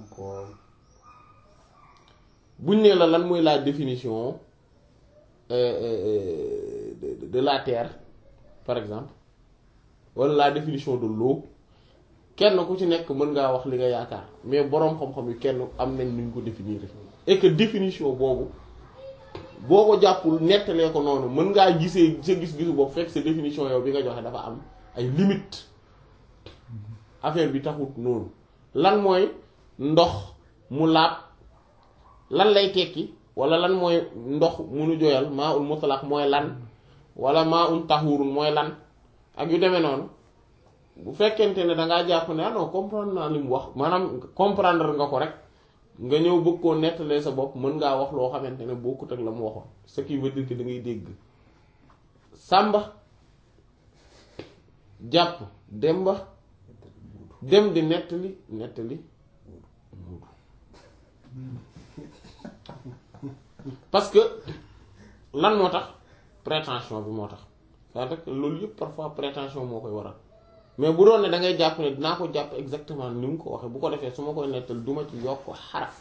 buñ nee la lan mooy la définition de la terre par exemple wala la définition de l'eau kenn ku ci nekk mën ngaa wax li nga yaakaar mais boroom xam-xam yi kenn am nañ nuñ ko définir et que définition boobu boo ko jàppul nettalee ko noonu mën ngaa gisee sa gis-gisu boobu fekk sa définition yow bi nga joxe dafa am ay limites affaire bi taxut noonu lan mooy ndox mu laab lan lay tekki wala lan mooy ndox munu joyal maa ul mutlaq mooy lan wala maa un tahurun mooy lan ak yu demee noonu bu fekkente ne dangaa jàpp ne ah non comprendre naa li mu wax maanaam comprendre nga ko rek nga ñëw bëgg koo nettalee sa bopp mën ngaa wax loo xamante ne bokkut ak la mu waxoon ce qui veut dire que da ngay dégg sàmba jàpp demba dem di nettali nettali parce que lan moo tax prétention bi moo tax c'est-à-dire que loolu yëpp parfois prétention moo koy waral mais bu doon ne da ngay jàpp ne dinaa ko jàpp exactement ni mu ko waxee bu ko defee su ma koy nettal duma ci yokk xaraf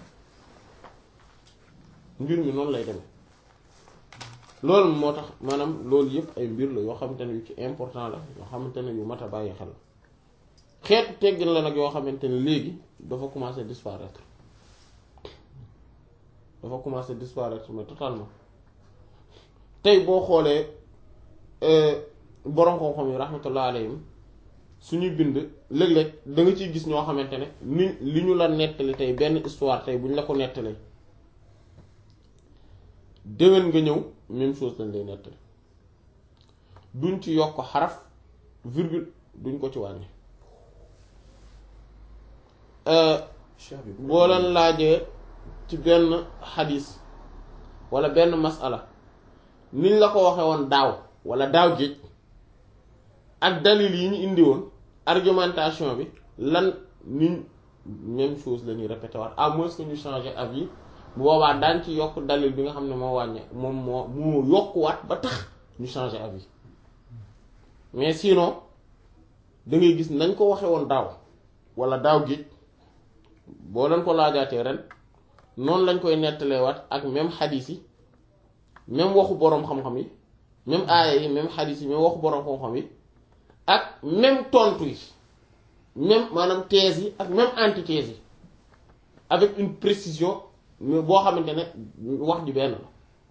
mbir mi noonu lay demee loolu moo tax maanaam loolu yëpp ay mbir la yoo xamante ne yu ci important la yoo xamante ne yu mat a bàyyi xel xeetu teggin la nag yoo xamante ne léegi dafa commencer disparaître dafa commencer disparaître mais totalement tey boo xoolee boroom xam-xam yi rahmatullah alayhim suñuy bind léeg-léeg da nga ciy gis ñoo xamante ne ni li ñu la nettali tey benn histoire tey bu ñu la ko nettalee déwén nga ñëw même chose lañ lay nettali duñ ci yokk xaraf virgule duñ ko ci wàññi boo leen laajee ci benn xadis wala benn masala niñ la ko waxe woon daaw wala daaw géej ak dalil yi ñu indi woon argumentation bi lan niñ même chose la ñuy répété waat à moins que ñu changer avis bu boobaa daan ci yokk dalil bi nga xam ne moo wàññe moom moo moo yokkuwaat ba tax ñu changer avis mais sinon da ngay gis nañ ko waxe woon daaw wala daaw gi boo leen ko laajaatee ren noonu lañ koy nettaleewaat ak même xadiis yi même waxu boroom xam-xam yi même aaya yi même xadiis yi même waxu boroom xam-xam yi ak même tontu yi même maanaam thèse yi ak même antithèse yi avec une précision mais boo xamante ne wax ji benn la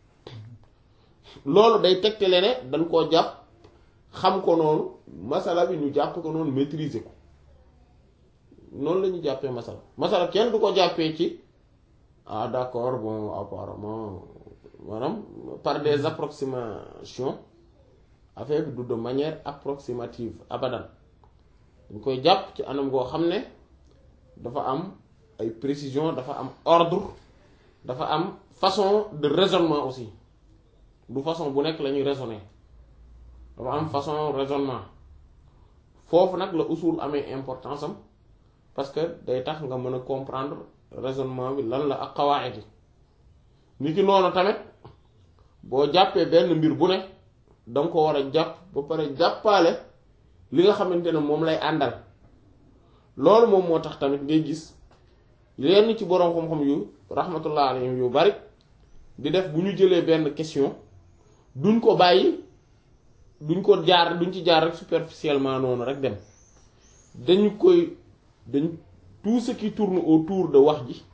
loolu day tegtale ne dañ koo jàpp xam ko noonu masala bi ñu jàpp ko noonu maîtriser ko noonu la ñu jàppee masala masala kenn du ko jàppee ci ah d'accord bon apparemment maanaam par des approximations affaire bi du de manière approximative abadan dañ koy jàpp ci anam goo xam ne dafa am ay précision dafa am ordre dafa am façon de raisonnement aussi du façon bu nekk la ñuy raisonner dafa am façon raisonnement foofu nag la usul amee importance am parce que day tax nga mën a comprendre raisonnement bi lan la ak xawaayit yi ni ki noonu tamit boo jàppee benn mbir bu ne danga ko war a jàpp ba pare jàppaale li nga xamante ne moom lay àndal loolu moom moo tax tamit ngay gis lenn ci boroom xam-xam yu rahmatullah alayhim yu bari di def bu ñu jëlee benn question duñ ko bàyyi duñ ko jaar duñ ci jaar rek superficiellement noonu rek dem dañu koy dañ tout ce qui tourne autour de wax ji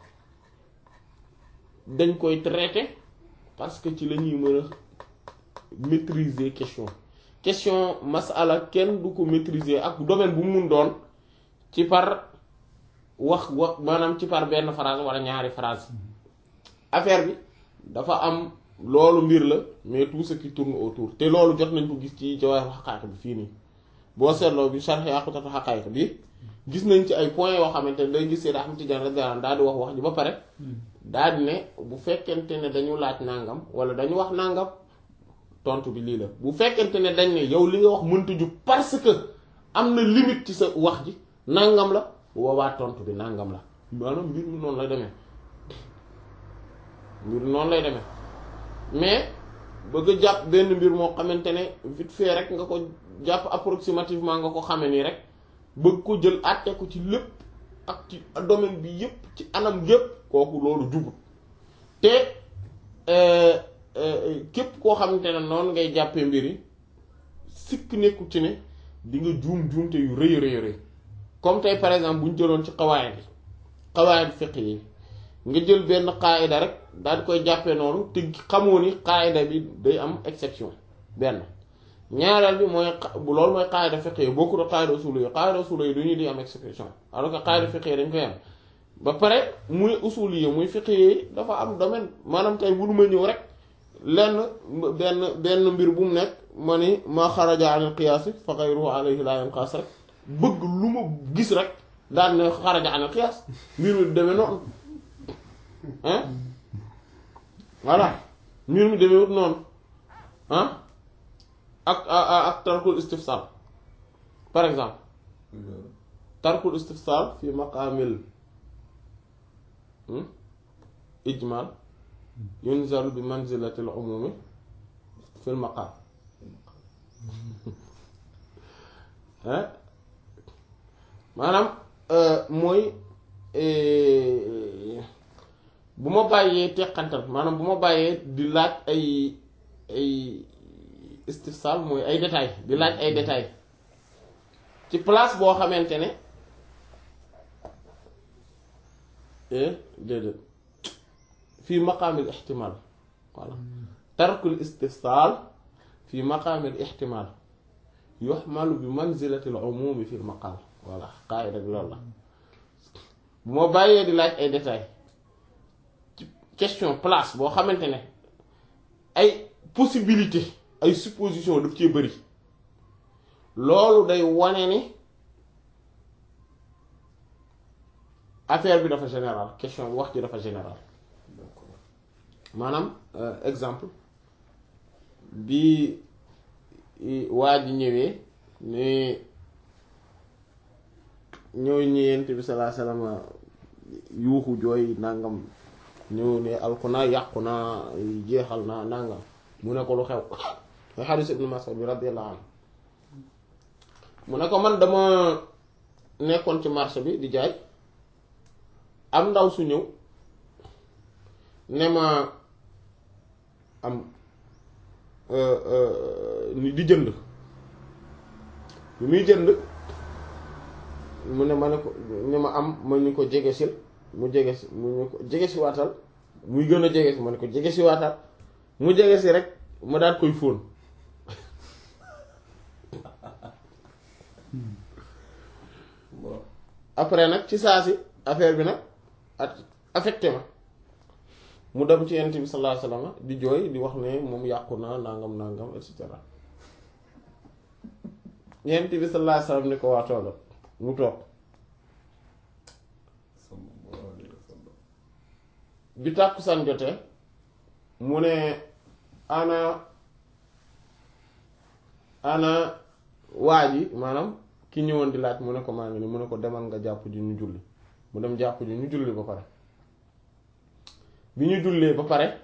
dañ koy traiter parce que ci la ñuy mën a maîtriser question question masala kenn du ko maîtriser ak domaine bu mu mun doon ci par wax wax maanaam ci par benn phrase wala ñaari phrase affaire bi dafa am loolu mbir la mais tout ce qui tourne autour te loolu jot nañ ko gis ci Jawahir Haqaa'iq bi fii nii boo seetloo bi Sharh Yaqutatu Haqaa'iq bi gis nañ ci ay points yoo xamante ne day gis Seydou Ahmad Tidiane radiyallahu anhu daal di wax wax ji ba pare daal di ne bu fekkente ne dañu laaj nangam wala dañu wax nangam tontu bi lii la bu fekkente ne dañ ne yow li nga wax mënta jub parce que am na limite ci sa wax ji nangam la bu boobaa tontu bi nangam la maanaam mbir mi noonu lay demee mbir mi noonu lay demee mais bëgg a jàpp benn mbir moo xamante ne vite fait rek nga ko jàpp approximativement nga ko xame nii rek bëgg ko jël àtte ko ci lépp ak ci domaine bi yépp ci anam yépp kooku loolu jubut te képp koo xamante ne noonu ngay jàppee mbir yi sikk nekkul ci ne di nga juum juumte yu rëy rëy rëy comme tey par exemple bu ñu jëloon ci xawaayid bi xawaayid fiqh yi nga jël benn qaayida rek daal di koy jàppee noonu te xamoo ni qaayida bi day am exception benn ñaareel bi mooy bu loolu mooy qaayida fiqh yi bokkul ak qaayida usul yi qaayida usul yi du ñu di am exception alors que qaayida fiqh yi dañ koy am ba pare muy usul yi muy fiqh yi dafa am domaine maanaam tey bu ma ñëw rek lenn benn benn mbir bu mu nekk ma ni ma xaraja anil qiyaas fa ghayruhu alayhi la yanqas rek bëgg lu ma gis rek daan ne xaraja anil qiyaas mbir mi demee noonu ah voilà mbir mi demee wut noonu ah ak ak tarkul istifsal par exemple tarkul istifsal fi maqaamil ijmal yunzalu bi manzilatil umumi fil maqaam maanaam mooy bu ma bàyyee teqantal maanaam bu ma bàyyee di laaj ay ay istifsal mooy ay détails di laaj ay détails ci place boo xamante ne déedéet fii maqaamil ixtimal voilà tarkul istifsal fii maqaamil ixtimal yuxmalu bi manzilatil umumi fil maqaam voilà qaayida bi loolu la bu ma bàyyee di laaj ay détails ci question place boo xamante ne ay possibilité ay supposition daf cee bëri loolu day wane ni affaire bi dafa général question bi wax ji dafa général maanaam exemple bi waa ji ñëwee ne ñëw ñëwent bi salaa salaam yuuxu jooy nangam ñëw ne alku naa yàqu naa jeexal naa nangam mu ne ko lu xew mooy xadiis ibnu Mas'ud bi radiyallahu anhu mu ne ko man dama nekkoon ci marché bi di jaay am ndaw su ñëw ne ma am ni di jënd bi muy jënd mu ne ma ne ko ne ma am ma ñu ko jege sil mu jege si mu ñu ko jege si waatal muy gën a jege si ma ne ko jege si waatal mu jege si rek ma daat koy fóon après nag ci saa si affaire bi nag at affecté ma mu dem ci yent bi sallallahu alayhi wasallam di jooy di wax ne moom yàqu na nangam nangam et cetera yent bi sallallahu alayhi wasallam ni ko waa toogal mu toog bi tàkkusaan jotee mu ne ana ana waa ji maanaam ki ñëwoon di laaj mu ne ko maa ngi ni mu ne ko demal nga jàpp ji ñu julli mu dem jàpp ji ñu julli ba pare bi ñu jullee ba pare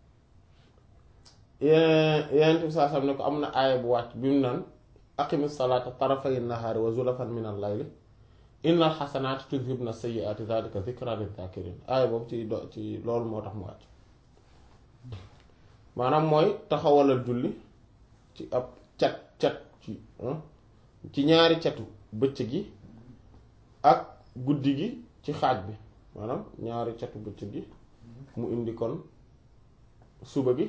yeneen bi saa sam ne ko am na aaya bu wàcc bi mu naan aqimi salaata tarafay nahaari wa zulafan min al layli innal xasanaati tudhibna sayyi'aati dhalika dhikra lidh-dhakirin aaya boobu ci do ci loolu moo tax mu wàcc maanaam mooy taxawalal julli ci ab cat cat ci ci ñaari catu bëccëg gi ak guddi gi ci xaaj bi maanaam ñaari catu bëccëg gi mu indi kon suba gi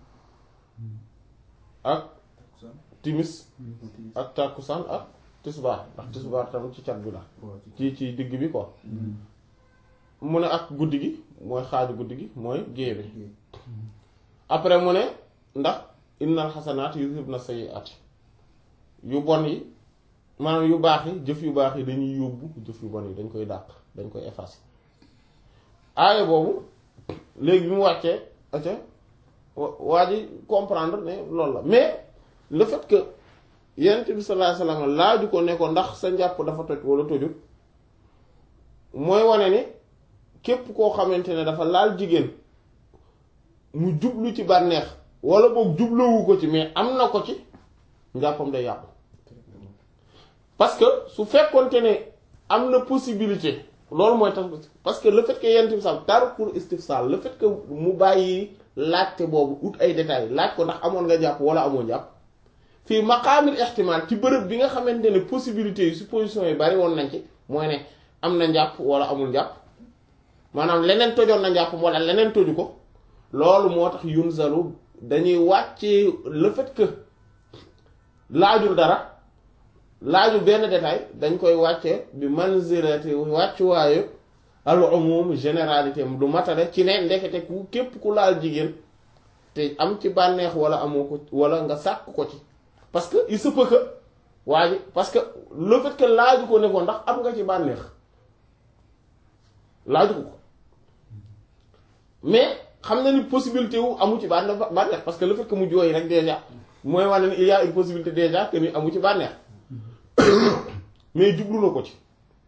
ak timis ak tàkkusaan ak tisbaar ndax tisbaar tamit ci cat bi la ci ci digg bi quoi mu ne ak guddi gi mooy xaaju guddi gi mooy gée bi après mu ne ndax innal xasanaat yuzhibna sayyi'aat yu bon yi maanaam yu baax yi jëf yu baax yi dañuy yóbbu jëf yu bon yi dañ koy dàq dañ koy effacer aaya boobu léegi bi mu wàccee aca waa ji comprendre ne loolu la mais le fait que yonent bi sallallahu alayhi wasallam laaju ko ne ko ndax sa njàpp dafa toj wala tojut mooy wane ni képp koo xamante ne dafa laal jigéen mu jublu ci bànneex wala boog jubluwu ko ci mais am na ko ci njàppam day yàqu parce que su fekkonte ne am na possibilité loolu mooy tax parce que le fait que yonent bi sax tar pour istifsal le fait que mu bàyyi laajte boobu ut ay détails laaj ko ndax amoon nga jàpp wala amoo jàpp fii maqaamil ihtimal ci bërëb bi nga xamante ne possibilités yi suppositions yi bari woon nañ ci mooy ne am na njàpp wala amul njàpp maanaam leneen tojoon na njàpp wala leneen toju ko loolu moo tax yunzalu dañuy wàccee le fait que laajul dara laajul benn détail dañ koy wàccee bi manzilati wàccuwaayu al umum généralité du matale ci ne ndekete ku képp ku laal jigéen te am ci bànneex wala amoo ko wala nga sàkk ko ci parce que il se peut que waa ji parce que le fait que laaju ko ne ko ndax am nga ci bànneex laaju ko mais xam na ni possibilité wu amu ci bànneex bànneex parce que le fait que mu jooy rek déjà mooy wane ni il y a une possibilité déjà que ni amu ci bànneex mais jublu na ko ci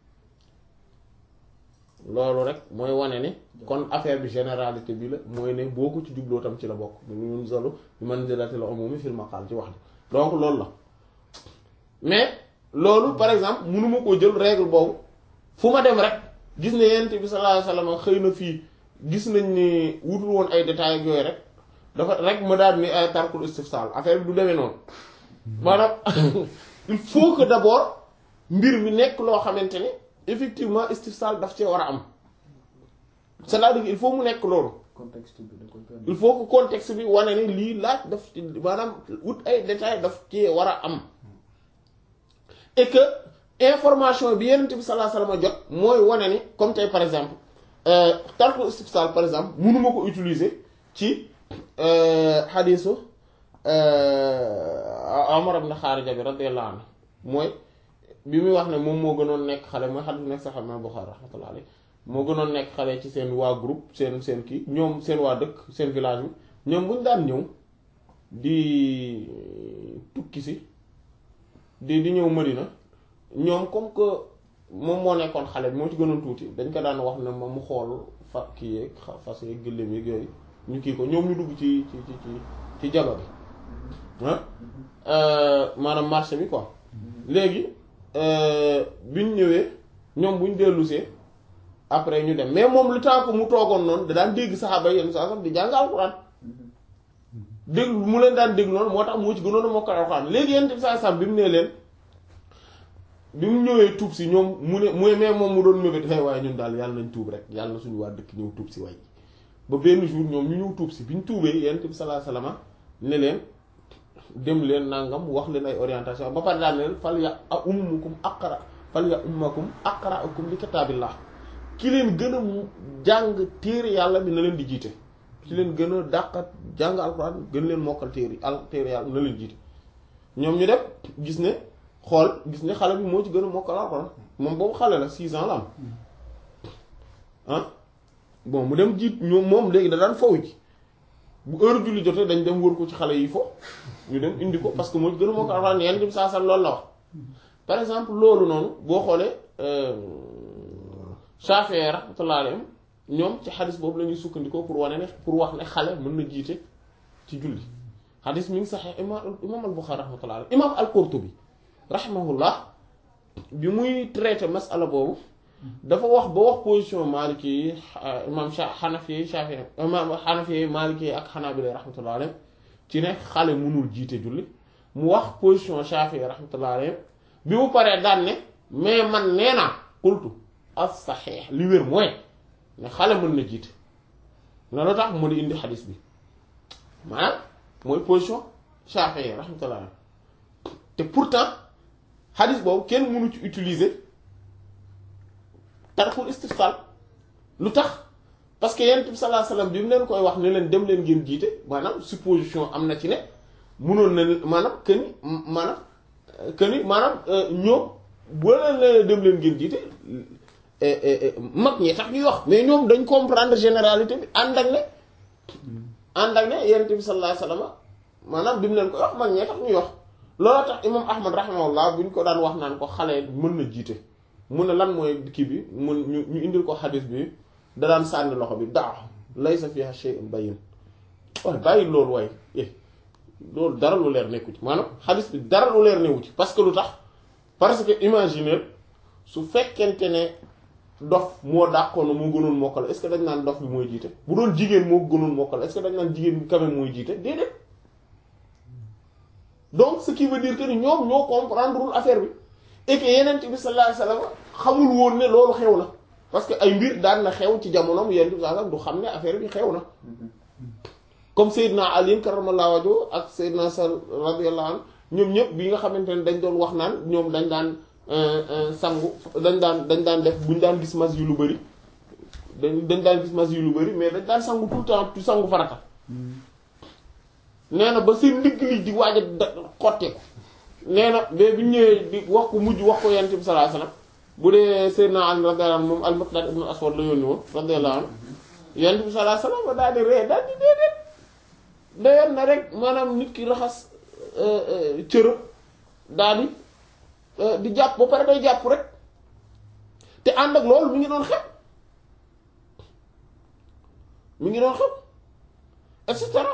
loolu rek mooy wane ni kon affaire bi généralité bi la mooy ne boo ko ci jubloo tam ci la bokk ñun solo bi manzilatil umumi fil maqal ci wax ji donc loolu la mais loolu par exemple mënuma koo jël règle boobu fu ma dem rek gis ne yent bi sallallahu alayhi wasallam xëy na fii gis nañ ni wutul woon ay détails ak yooyu rek dafa rek ma daal ni ay tarkul istifsal affaire bi du demee noonu maanaam il faut que d'abord mbir mi nekk loo xamante ne effectivement istifsal daf cee war a am c'est-à-dire il faut mu nekk loolu contexte bi da koy permettre. il faut que contexte bi wane ni lii laaj daf ci maanaam wut ay détails daf cee war a am et que information bi Yonent bi sallallahu alayhi wasallam jot mooy wane ni comme tey par exemple euh, tarku istifsal par exemple mënuma ko utiliser ci xadiisu Umar ibn Xaarija bi radiyallahu anhu mooy bi muy wax ne moom moo gënoon nekk xale mooy xadiis nekk sax Imaam Buxaari rahmatullahi alayhi moo gënoon nekk xale ci seen waa groupe seen seen kii ñoom seen waa dëkk seen village bi ñoom bu ñu daan ñëw di tukki si di di ñëw Madina ñoom comme que moom moo nekkoon xale bi moo ci gënoon tuuti dañ ko daan wax ne ma mu xool fa kii yeeg fas yeeg gëléem yeeg yooyu ñu kii ko ñoom ñu dugg ci ci ci ci ci jaba bi ah maanaam marché bi quoi léegi biñ ñëwee ñoom buñ dellusee après ñu dem mais moom lu temps que mu toogoon noonu da daan dégg saxaaba yenn saa sax di jàng alxuraan dégg mu leen daan dégg noonu moo tax moo ci gënoon a mokkal alxuraan léegi yenn saa sax bi mu nee leen bi mu ñëwee tuub si ñoom mu ne mu mais moom mu doon mébét xëy waaye ñun daal yàlla nañ tuub rek yàlla na suñu waa dëkk ñëw tuub si way ba benn jour ñoom ñu ñëw tuub si bi ñu tuubee yonent bi sallallahu alayhi wasallam ne leen dem leen nangam wax leen ay orientation ba pare daal leen fal ya ummukum aqra fal ya ummakum aqra'ukum li kitaabillah ki leen gën a jàng téere yàlla bi na leen di jiite ki leen gën a dàqat jàng alxuraan gën leen mokkal téere al téere yàlla na leen jiite ñoom ñu def gis ne xool gis ne xale bi moo ci gën a mokkal alxuraan moom boobu xale la six ans la am ah bon mu dem jiit ñoom moom léegi da daan faw ji bu heure julli jotee dañ dem wër ko ci xale yi fo ñu dem indi ko parce que moo ci gën a mokkal alxuraan yenn bi saa saa loolu la wax par exemple loolu noonu boo xoolee Shafi'i rahmatullahi alayhim ñoom ci xadis boobu la ñuy sukkandikoo pour wane ne pour wax ne xale mën na jiite ci julli xadis mi ngi saxee imaam imaam al-Bukhari rahmatullahi alayhi imaam al-Qurtubi rahimahullah bi muy traité masala boobu dafa wax ba wax position Maliki yi imaam Hanafi yi Shafi'i imaam Hanafi yi Maliki yi ak Hanabila rahmatullahi alayhim ci ne xale mënul jiite julli mu wax position Shafi'i rahmatullahi alayhim bi mu paree daan ne mais man nee naa qultu as-sahih li wér mooy ne xale mën na jiite na lu tax mu di indi xadis bi maanaam mooy position Shafi'i rahmatullah te pourtant xadis boobu kenn mënu ci utiliser tarful istifsal lu tax parce que yonent bi sallallahu alayhi wasallam bi mu leen koy wax ne leen dem leen ngeen jiite maanaam supposition am na ci ne mënoon na maanaam que ni maanaam que ni maanaam ñoom boo leen leen dem leen ngeen jiite mag ñi tax ñuy wax mais ñoom dañ comprendre généralité bi ànd ak ne ànd ak ne yonent bi sallallahu alayhi wasallam maanaam bi mu leen koy wax mag ñee tax ñuy wax looloo tax imam ahmad rahimahullah bu ñu ko daan wax naan ko xale mën na jiite mu ne lan mooy kii bi mun ñu ñu indil ko xadis bi da daan sànni loxo bi daa laysa fiha shay'un bayyin waaye bàyyi loolu waaye loolu dara lu leer nekku ci maanaam xadis bi dara lu leer newu ci parce que lu tax parce que imaginer su fekkente ne dof moo dàqoon moo gënoon mokkal est-ce que dañ naan dof bi mooy jiite bu doon jigéen moo gënoon mokkal est-ce que dañ naan jigéen bi quand même mooy jiite déedéet donc ce qui veut dire que ni ñoom ñoo comprendrewul affaire bi et que yeneen bi sallallahu alayhi wasallam xamul woon ne loolu xew na parce que ay mbir daan na xew ci jamonoom yeneen bi sallallahu alayhi wasallam du xam ne affaire bi xew na comme Seydina Ali karramallahu wajhu ak Seydina Sal radiyallahu anhu ñoom ñëpp bi nga xamante ne dañ doon wax naan ñoom dañ daan sangu dañ daan dañ daan def buñ daan gis mas yu lu bari dañ dañ daan gis mas yu lu bari mais dañ daan sangu tout le temps tu sangu farata nee na ba seen ndigg li di waaj a xotteeku nee na mais bi ñëwee di wax ko mujj wax ko yonent bi sallallahu alayhi wasallam bu dee Seydina Ali radiyallahu anhu moom al-Miqdad ibn Aswad la yónni woon radiyallahu anhu yonent bi sallallahu alayhi wasallam ba daal di ree daal di déedéet dayoon na rek maanaam nit ki raxas cërëb daal di di jàpp ba pare day jàpp rek te ànd ak loolu mi ngi doon xew mi ngi doon xew et cetera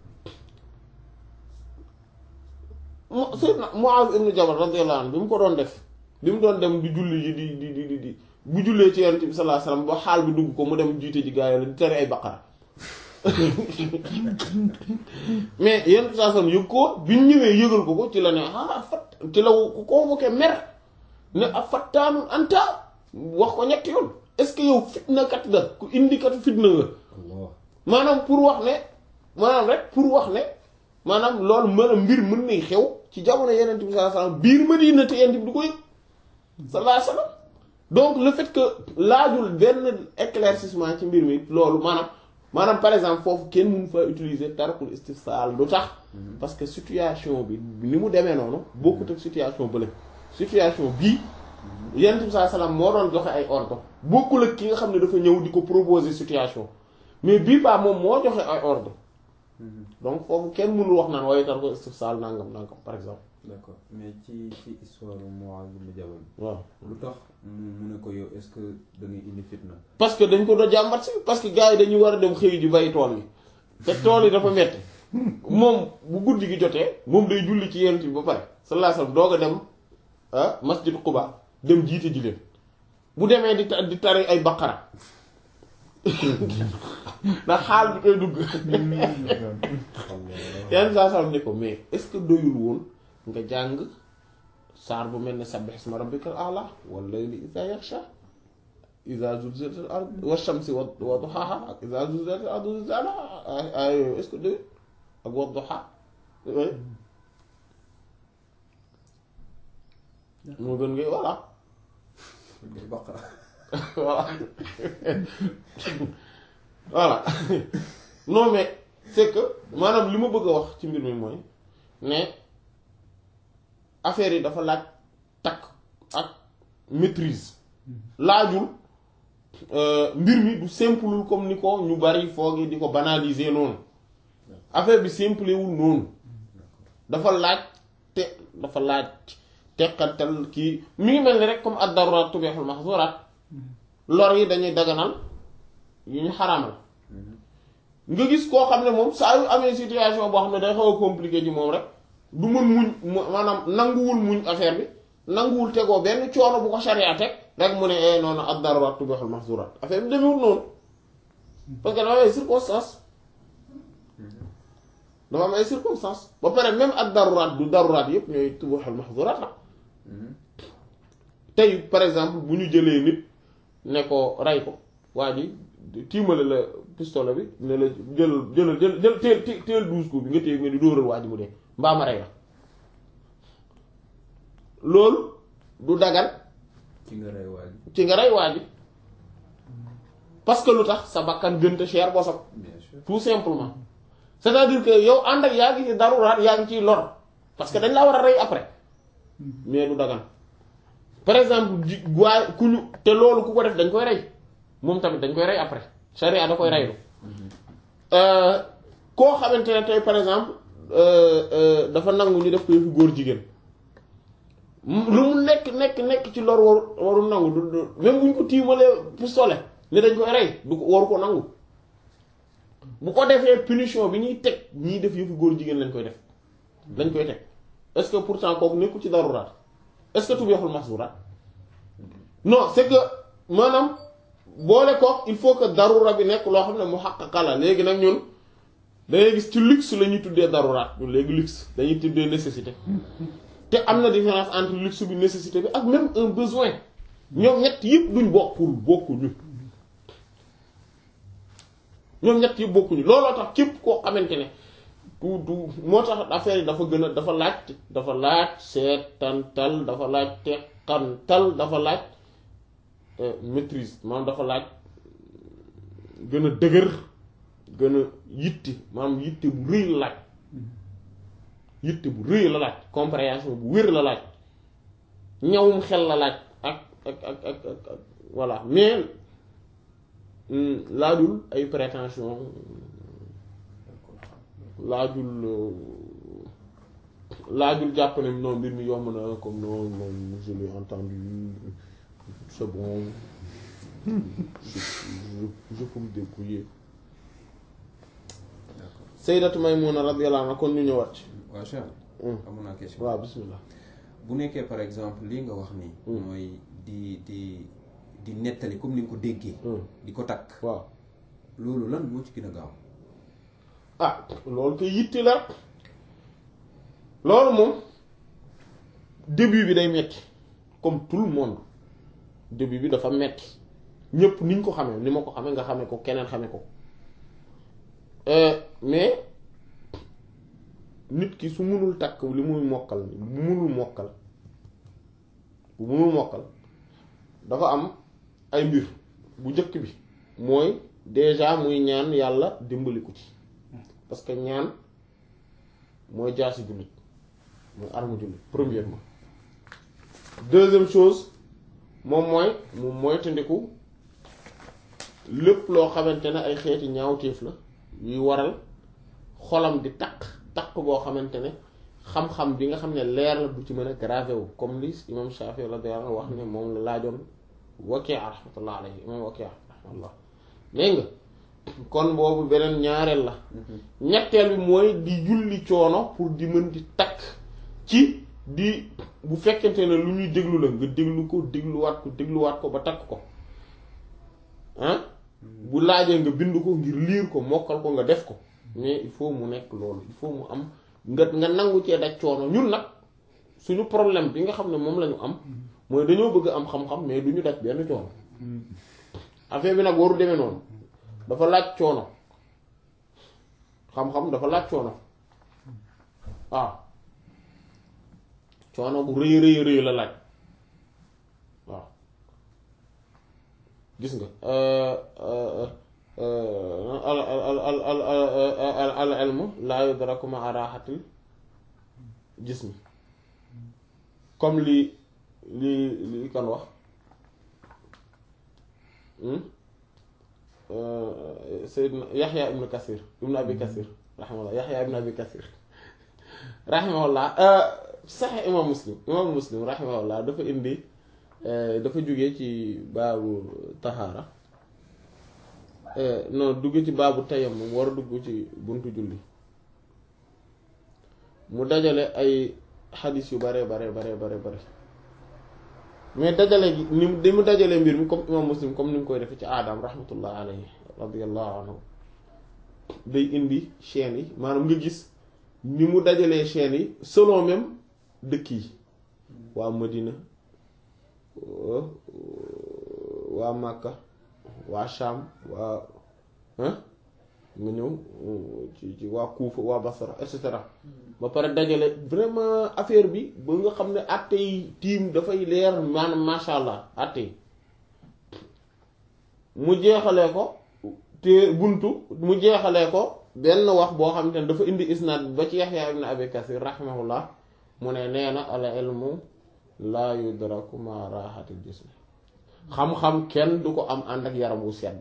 mu Seydina Muaz ibn Jabal radiyallahu anhu bi mu ko doon def bi mu doon dem di julli ji di di di di bu jullee ci Yonent bi sallallahu alayhi wasallam ba xaal bi dugg ko mu dem jiite ji gaa yi la di tere ay baqara mais Yonent bi sallallahu alayhi wasallam yëg ko bi ñu ñëwee yëgal ko ko ci la ne ah fat ci la ko convoqué mer ne a fattaanul anta wax ko ñetti yoon est-ce que yow fitna kat nga ku indi kat fitna nga maanaam pour wax ne maanaam rek pour wax ne maanaam loolu mën a mbir mën nay xew ci jamono yeneen bi sallallahu alayhi wasallam biir Madina te yeneen bi du ko yëg sallallahu alayhi wasallam donc le fait que laajul benn éclaircissement ci mbir mi loolu maanaam maanaam par exemple foofu kenn mënu fa utiliser tarkul istifsal lu tax parce que situation bi ni mu demee noonu bokkut ak situation bële situation bii yeneen bi sallallahu alayhi wasallam moo doon joxe ay ordre bokkul ak ki nga xam ne dafa ñëw di ko proposer situation mais bii baa moom moo joxe ay ordre donc foofu kenn mënul wax naan waaye tar ko istifsal nangam nangam par exemple. d'accord mais ci ci histoire Muaz ibn Jabal. waaw lu tax mu mu ne ko yow est-ce que da ngay indi fitna. parce que dañ ko doon jàmbat si parce que gars yi dañu war a dem xëy ji bay tool yi te tool yi dafa metti moom bu guddi gi jotee moom day julli ci yent bi ba pare sallallahu alayhi wasallam doog a dem ah masjid Quba dem jiite ji leen bu demee di ta- di tari ay baqara ndax xaal bi koy dugg yenn saa saa ne ko mais est-ce que doyul woon nga jàng saar bu mel ne sabbih isma rabbikal a'la wal layli idha yaghsha idha zulzilatil ard wash shamsi wa wa duhaha ak idha zulzilatil ardu zilzalaha ay ay yooyu est-ce que doyul ak wa duha moo gën ngay voilà ngay baqara voilà voilà non mais c'est que maanaam li ma bëgg a wax ci mbir mi mooy ne affaire yi dafa laaj takk ak maîtrise laajul euh, mbir mi du simplul comme ni ko ñu bari foog di ko banaliser noonu affaire bi simplewul noonu dafa laaj te dafa laaj teqantal kii mi ngi mel ni rek comme ad-darurat tubihul mahzurat lor yi dañuy daganal yu ñu xaraamal nga gis koo xam ne moom saa yu amee situation boo xam ne day xaw a compliqué ci moom rek du mën muñ mu- maanaam nanguwul muñ affaire bi nanguwul tegoo benn coono bu ko sharia teg rek mu ne eh noonu ad-darurat tubihul mahzurat affaire bi demewul noonu parce que dafa am ay circonstances dafa am ay circonstances ba pare même ad-darurat du darurat yëpp ñooy tubihul mahzurat la tey par exemple bu ñu jëlee nit ne ko rey ko waa ji tiimale la pistolet bi ne la jël jël jël jël teel teel teel douze coups bi nga téye nga di dóoral waa ji mu dee mbaa ma rey la loolu du dagan ci nga rey waa ji ci nga rey waa ji parce que lu tax sa bakkan gënta cher bosam bien sûr tout simplement c'est-à-dire que yow ànd ak yaa ngi ci daruraat yaa ngi ciy lor parce que dañ laa war a rey après mais du dagan par exemple ji waay ku ñu te loolu ku ko def dañ koy rey moom tamit dañ koy rey après charia da koy reylu koo xamante ne tey par exemple euh, euh, dafa nangu ñu def ko yëfu góor jigéen mu- lu mu nekk nekk nekk ci lor waru waru nangu du du même bu ñu ko tiimalee pistolet ne dañ koy rey du ko waru ko nangu bu ko defee punition bi ñuy teg ñiy def yëfu góor jigéen lañ koy def lañ koy teg est-ce que pourtant kooku nekkul ci daruraat est-ce que tubihul mahzurat non c'est que maanaam boole kook il faut que darura bi nekk loo xam ne muhaqqaqa la léegi nag ñun dangay gis ci luxe la ñuy tuddee daruraat ñun léegi luxe dañuy tuddee nécessité te am na différence entre luxe bi nécessité bi ak même un besoin ñoom ñett yëpp duñ bokkul bokkuñu ñoom ñett yëpp bokkuñu looloo tax képp koo xamante ne du du moo tax affaire yi dafa gën a dafa laaj dafa laaj seetantal dafa laaj teqantal dafa laaj euh, maîtrise maanaam dafa laaj gën a dëgër gën a yitti maanaam yitte bu rëy la laaj yitte bu rëy la laaj compréhension bu wér la laaj ñawum xel la laaj ak ak ak ak ak ak voilà mais hmm, laajul ay prétention laajul euh, laajul jàpp ne non mbir mi yomb na comme non non je l'ai entendu c'est bon je, je, je peux me débrouiller d'accord Sayyidatu Maymuna radiyallahu anha kon ñu ñëwaat ci waa Cheikh Hmm. amoon naa question waaw bismillah bu nekkee par exemple lii nga wax nii Hmm. mooy di di di nettali comme ni nga ko déggee Hmm. di ko takk waaw loolu lan moo ci gën a gaaw ah loolu koy yitti la loolu moom début bi day metti comme tout le monde début bi dafa metti ñépp niñ ko xamee ni ma ko xamee nga xamee ko keneen xamee ko Euh, mais nit ki su mënul takk li muy mokkal bu mënul mokkal bu mënul mokkal dafa am ay mbir bu njëkk bi mooy déjà muy ñaan yàlla dimbali ko ci parce que ñaan mooy jaasi jullit mooy arme jullit premièrement deuxième chose moom mooy mu moytandiku lépp loo xamante ne ay xeeti ñaawteef la yuy waral xolam di taq taq boo xamante ne xam-xam bi nga xam ne leer la du ci mën a gravé wu comme li imam Shafi radiyallahu anhu wax ne moom la laajoon Waki' rahmatullah alayhi imam Waki' rahmatullah dégg nga kon boobu beneen ñaareel la ñetteel bi mooy di julli coono pour di mën di takk ci di bu fekkente ne lu ñuy déglu la nga déglu ko dégluwaat ko dégluwaat ko ba takk ko ah bu laajee nga bind ko ngir liir ko mokkal ko nga def ko mais il faut mu nekk loolu il faut mu am nga nga nangu cee daj coono ñun nag suñu problème bi nga xam ne moom la ñu am mooy dañoo bëgg am xam-xam mais du ñu daj benn coono affaire bi nag waru demee noonu dafa laaj coono xam-xam dafa laaj coono waaw coono bu rëy rëy rëy la laaj waaw gis nga al al al al al ilmu laa yudraku ma'a raaxatil jismi comme li li li kan wax Seydina Yaxya ibnu Kasir ibnu Abi Kasir rahimahullah Yaxya ibnu Abi Kasir rahimahullah sax imam Muslim imam Muslim rahimahullah dafa indi dafa jóge ci baabu tahaara non dugg ci baabu tayammum war a dugg ci buntu julli mu dajale ay xadis yu bare bare bare bare bare mais dajale gi ni mu mu dajale mbir mi comme imam muslim comme ni mu koy defee ci aadam rahmatullah alayhi radiallahu anhu day indi chaînes yi maanaam nga gis ni mu dajalee chaînes yi selon même dëkk yi waa Madina waa Makka waa Sham waa nga ñëw ci ci waa Kuufa waa Basra et cetera ba pare dajale vraiment affaire bi ba nga xam ne àtte yi tiim dafay leer maanaam masha allah àtte yi mu jeexalee ko te buntu mu jeexalee ko benn wax boo xam te ne dafa indi isnaad ba ci Yaxya ibn Abi Kasir rahimahullah mu ne nee na al ilmu laa yudraku ma raaxatil jismi xam-xam kenn du ko am ànd ak yaram wu sedd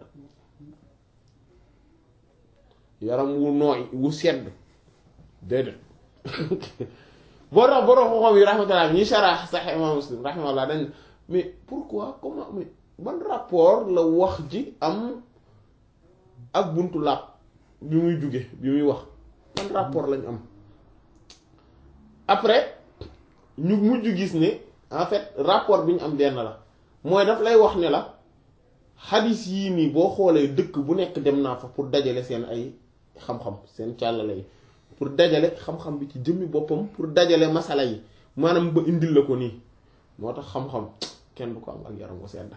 yaram wu nooy wu sedd déedéet boo tax borom xam-xam yi rahmatullah ñi saraax sax imam muslim rahmatullah dañ mais pourquoi comment mais ban rapport la wax ji am ak buntu làpp bi muy jóge bi muy wax ban rapport lañ am après ñu mujj gis ne en fait rapport bi ñu am benn la mooy daf lay wax ne la xadis yii nii boo xoolee dëkk bu nekk dem naa fa pour dajale seen ay xam-xam seen càllale yi pour dajale xam-xam bi ci jëmmi boppam pour dajale masala yi maanaam ba indil la ko nii moo tax xam-xam kenn du ko am ak yaram wu sedd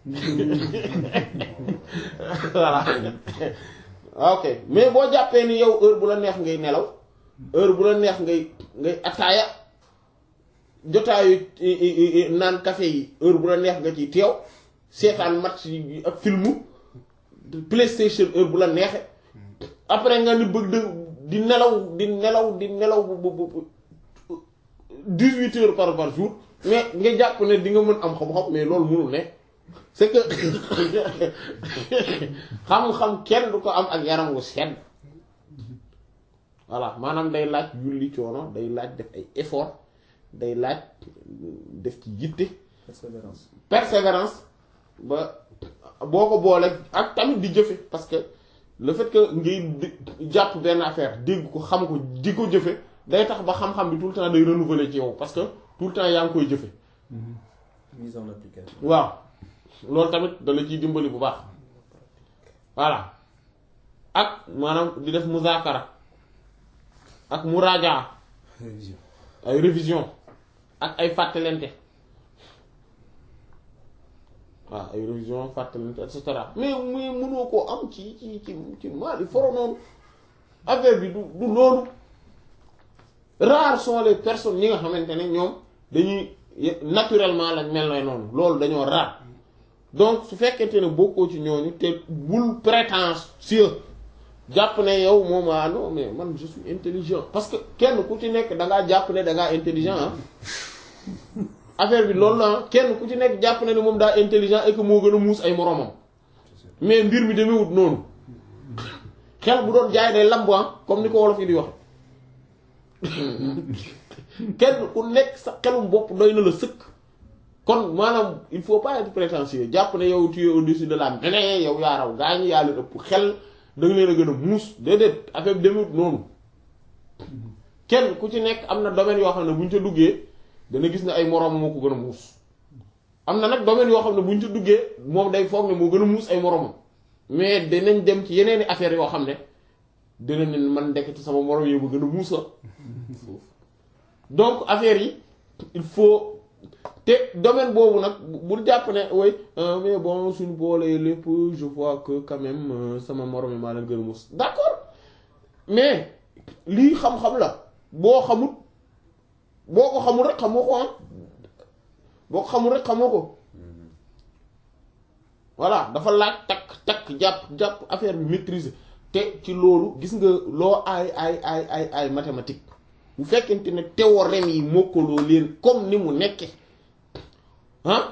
voilà ok mais boo jàppee ni yow heure bu la neex ngay nelaw heure bu la neex ngay ngay ataaya jotaayu naan café yi heure bu la neex nga ci teew seetaan match yi ak filmu PlayStation heure bu la neexe après nga ni bëgg di nelaw di nelaw di nelaw bu bu bu dix-huit heures par par jour mais nga jàpp ne di nga mën am xam-xam mais loolu mënul ne c'est que xam-xam kenn du ko am ak yaram wu sedd voilà maanaam day laaj yulli coono day laaj def ay effort day laaj def ci yitte persévérance persévérance ba boo ko boole ak tamit di jëfe parce que le fait que ngay jàpp benn affaire dégg ko xam ko di ko jëfe day tax ba xam-xam bi tout le temps day renouveler ci yow parce que tout le temps yaa ngi koy jëfe mise en application waaw loolu tamit da la ciy dimbali bu baax voilà ak maanaam di def muzaakara ak muraajaa révision ay révision ak ay fàttalente waaw ay révision fàttalente et cetera mais muy mënoo koo am ci ci ci ci maali foro noonu affaire bi du du loolu rares sont les personnes ñi nga xamante ne ñoom dañuy naturellement lañ mel na noonu loolu dañoo rare donc su fekkente ne bokkoo ci ñooñu te bul prétentieux jàpp ne yow moom ah non mais man je suis intelligent parce que kenn ku ci nekk da ngaa jàpp ne da ngaa intelligent ah affaire bi loolu la kenn ku ci nekk jàpp ne ne moom daa intelligent et que moo gën a muus ay moroomam mais mbir mi demewut noonu xel bu doon jaay day lambu comme ni ko wolof yi di wax kenn ku nekk sa xelum bopp doy na la sëkk kon maanaam il faut pas être prétentieux jàpp ne yow tu es au-dessus de la mêlée yow yaa raw gaañ yaa leen ëpp xel da nga leen a gën a muus déedéet affaire bi demewut noonu kenn ku ci nekk am na domaine yoo xam ne bu ñu ca duggee dana gis ne ay moroom moo ko gën a muus am na nag domaine yoo xam ne bu ñu ci duggee moom day foog ne moo gën a muus ay moroomam mais danañ dem ci yeneeni affaires yoo xam ne dina ne man ndekk ci sama moroom yi ma gën a muusa donc affaire yi il faut te domaine boobu nag bul jàpp ne way mais bon suñu boolee lépp je vois que quand même euh, sama moroom yi maa leen gën a muus d'accord mais lii xam-xam la boo xamut boo ko xamul rek xamoo ko ah boo ko xamul rek xamoo ko voilà dafa laaj takk takk jàpp jàpp affaire bi maîtriser te ci loolu gis nga loo ay ay ay ay ay mathématique bu fekkente ne théorème yi mokkaloo leen comme ni mu nekke ah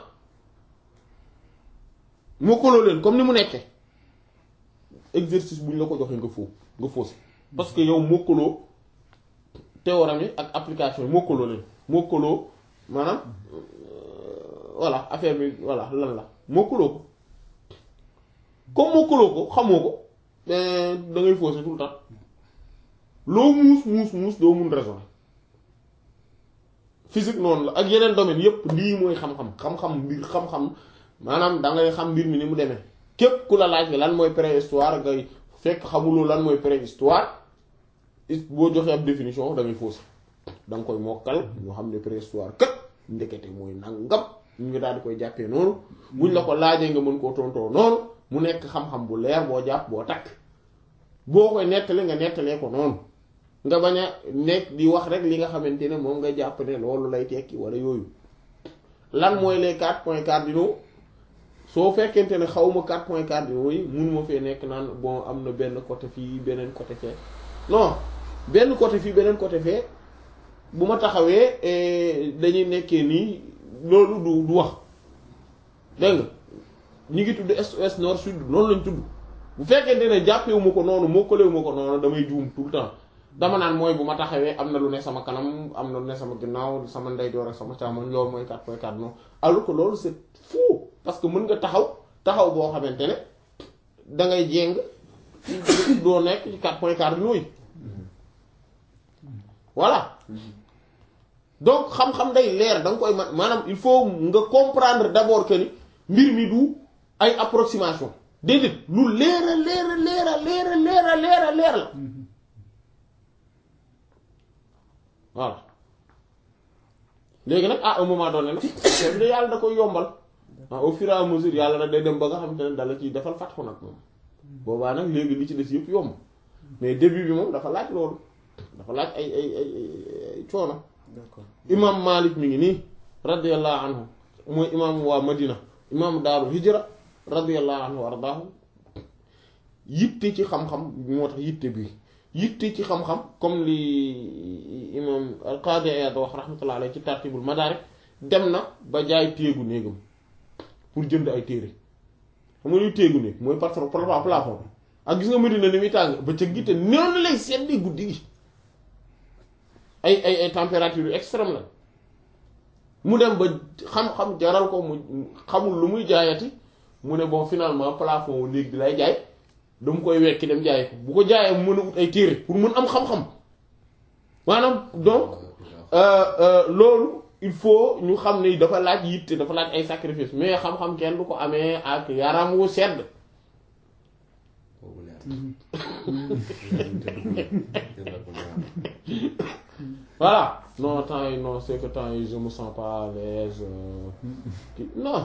mokkaloo leen comme ni mu nekke exercice bu ñu la ko joxee nga foo nga faussé parce que yow mokkaloo théorème yi ak application yi mokkaloo leen mokkaloo maanaam euh, voilà affaire bi voilà lan la mokkaloo ko comme mokkaloo ko xamoo ko mais da ngay faussé tout le temps loo muus muus muus doo mun raisonner physique noonu la ak yeneen domaine yépp lii mooy xam-xam xam-xam mbir xam-xam maanaam da ngay xam mbir mi ni mu demee képp ku la laaj lan mooy préhistoire ngay fekk xamuloo lan mooy préhistoire it boo joxee ab définition da ngay faussé da nga koy mokkal ñoo xam ne préhistoire kat ndekete mooy nangam ñu ngi daal di koy jàppee noonu buñ la ko laajee nga mën koo tontoo noonu mu nekk xam-xam bu leer boo jàpp boo takk boo koy nettali nga nettalee ko noonu nga bañ a nekk di wax rek li nga xamante ne moom nga jàpp ne loolu lay tekki wala yooyu lan mooy les quatre points cardinaux soo fekkente ne xawma quatre points cardinaux yi munuma fee nekk naan bon am na benn côté fii beneen côté fee non benn côté fii beneen côté fee bu ma taxawee eh, dañuy nekkee nii loolu du du wax dégg nga ñu ngi tudd est ouest nord sud noonu lañ tudd bu fekkente ne jàppewuma ko noonu mokkalewuma ko noonu damay juum tout le temps dama naan mooy bu ma taxawee am na lu ne sama kanam am na lu ne sama ginnaaw sama ndeyjoor ak sama càmmoñ loolu mooy quatre points cardinaux alors que loolu c'est fou parce que mën nga taxaw taxaw boo xamante ne da ngay jéng doo nekk ci quatre points cardinaux yi voilà donc xam-xam day leer da nga koy ma maanaam il faut nga comprendre d'abord que ni mbir mi du ay approximation déedéet lu leer a leer a leer a leer a leer a leer a leer la voilà léegi nag à un moment donné nag affaire bi de yàlla da koy yombal ah au fur et à mesure yàlla nag day dem ba nga xam te ne dala ciy defal fatxu nag moom boobaa nag léegi li ci des yëpp yomb mais début bi moom dafa laaj loolu dafa laaj ay ay ay ay coono d'accord imam Malik mi ngi nii radiyallahu anhu mooy imam waa Madina imam daaru hijra radiyallahu anhu wa ardaahu yitte ci xam-xam moo tax yitte bi yitte ci xam-xam comme li imam al-Qadi Iyad wax rahmatullah alayhi ci tartibul madarik dem na ba jaay téegu néegam pour jënd ay téere xam nga luy téegu néeg mooy patron plafond bi ak gis nga Madina ni muy tàng ba ca gi te noonu lay seddi guddi gi ay ay ay température yu extrême la mu dem ba xam-xam jaral ko mu xamul lu muy jaayati mu ne bon finalement plafond wu néeg bi lay jaay dama koy wekki dem jaay ko bu ko jaayee mu mën a ut ay téere pour mën am xam-xam maanaam donc euh, euh, loolu il faut ñu xam ne dafa laaj yitte dafa laaj ay sacrifice mais xam-xam kenn du ko amee ak yaram wu sedd boobu leer voilà non temps yi non c'est que temps yi je me sens pas à l'aise euh, kii non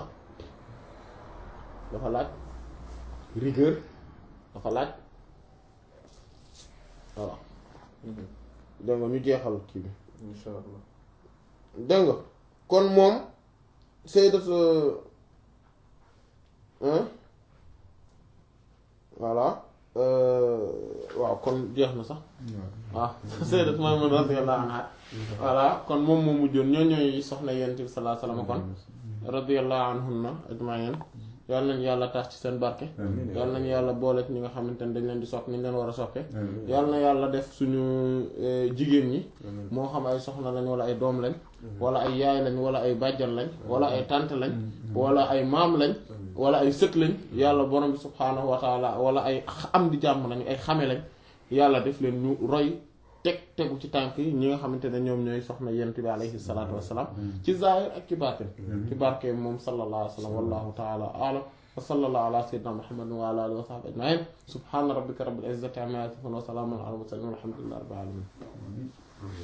dafa laaj rigueur dafa laaj voilà dégg nga ñu jeexal kii bi insha allah dégg nga kon moom sayyidat hein voilà euh, waaw kon jeex na sax waaw sayyidat Maymuna radiyallahu anha voilà kon moom moo mujjoon ñoo ñooy soxna yonent bi sallallahu alayhi wasallam kon radiyallahu anhunna ajma'in yàlla nañu yàlla tax ci seen barke Amiin. yàlla nañu yàlla boole ci ñi nga xamante ne dañ leen di sopp ni ñu leen war a soppe yàlla na yàlla def suñu eh, jigéen ñi moo xam ay soxna lañ wala ay doom lañ wala ay yaay lañ wala ay bàjjan lañ wala ay tante lañ wala ay maam lañ wala ay sët lañ yàlla borom bi subhaanahu wa taala wala ay am di jàmm lañ ay xame lañ yàlla def leen ñu roy teg tegu ci tànk yi ñi nga xamante ne ñoom ñooy soxna yent bi alayhi salaatu wassalaam ci zahir ak ci baatin ci barke moom sallallahu alayhi wa sallam wallahu taala a'lam wa sallallahu ala sayyidina muhammadin wa ala alihi wa sahbihi ajma'in subhana rabbika rabbil izzati amma yasifun wa salamun ala al mursalin walhamdulillahi rabbil alamin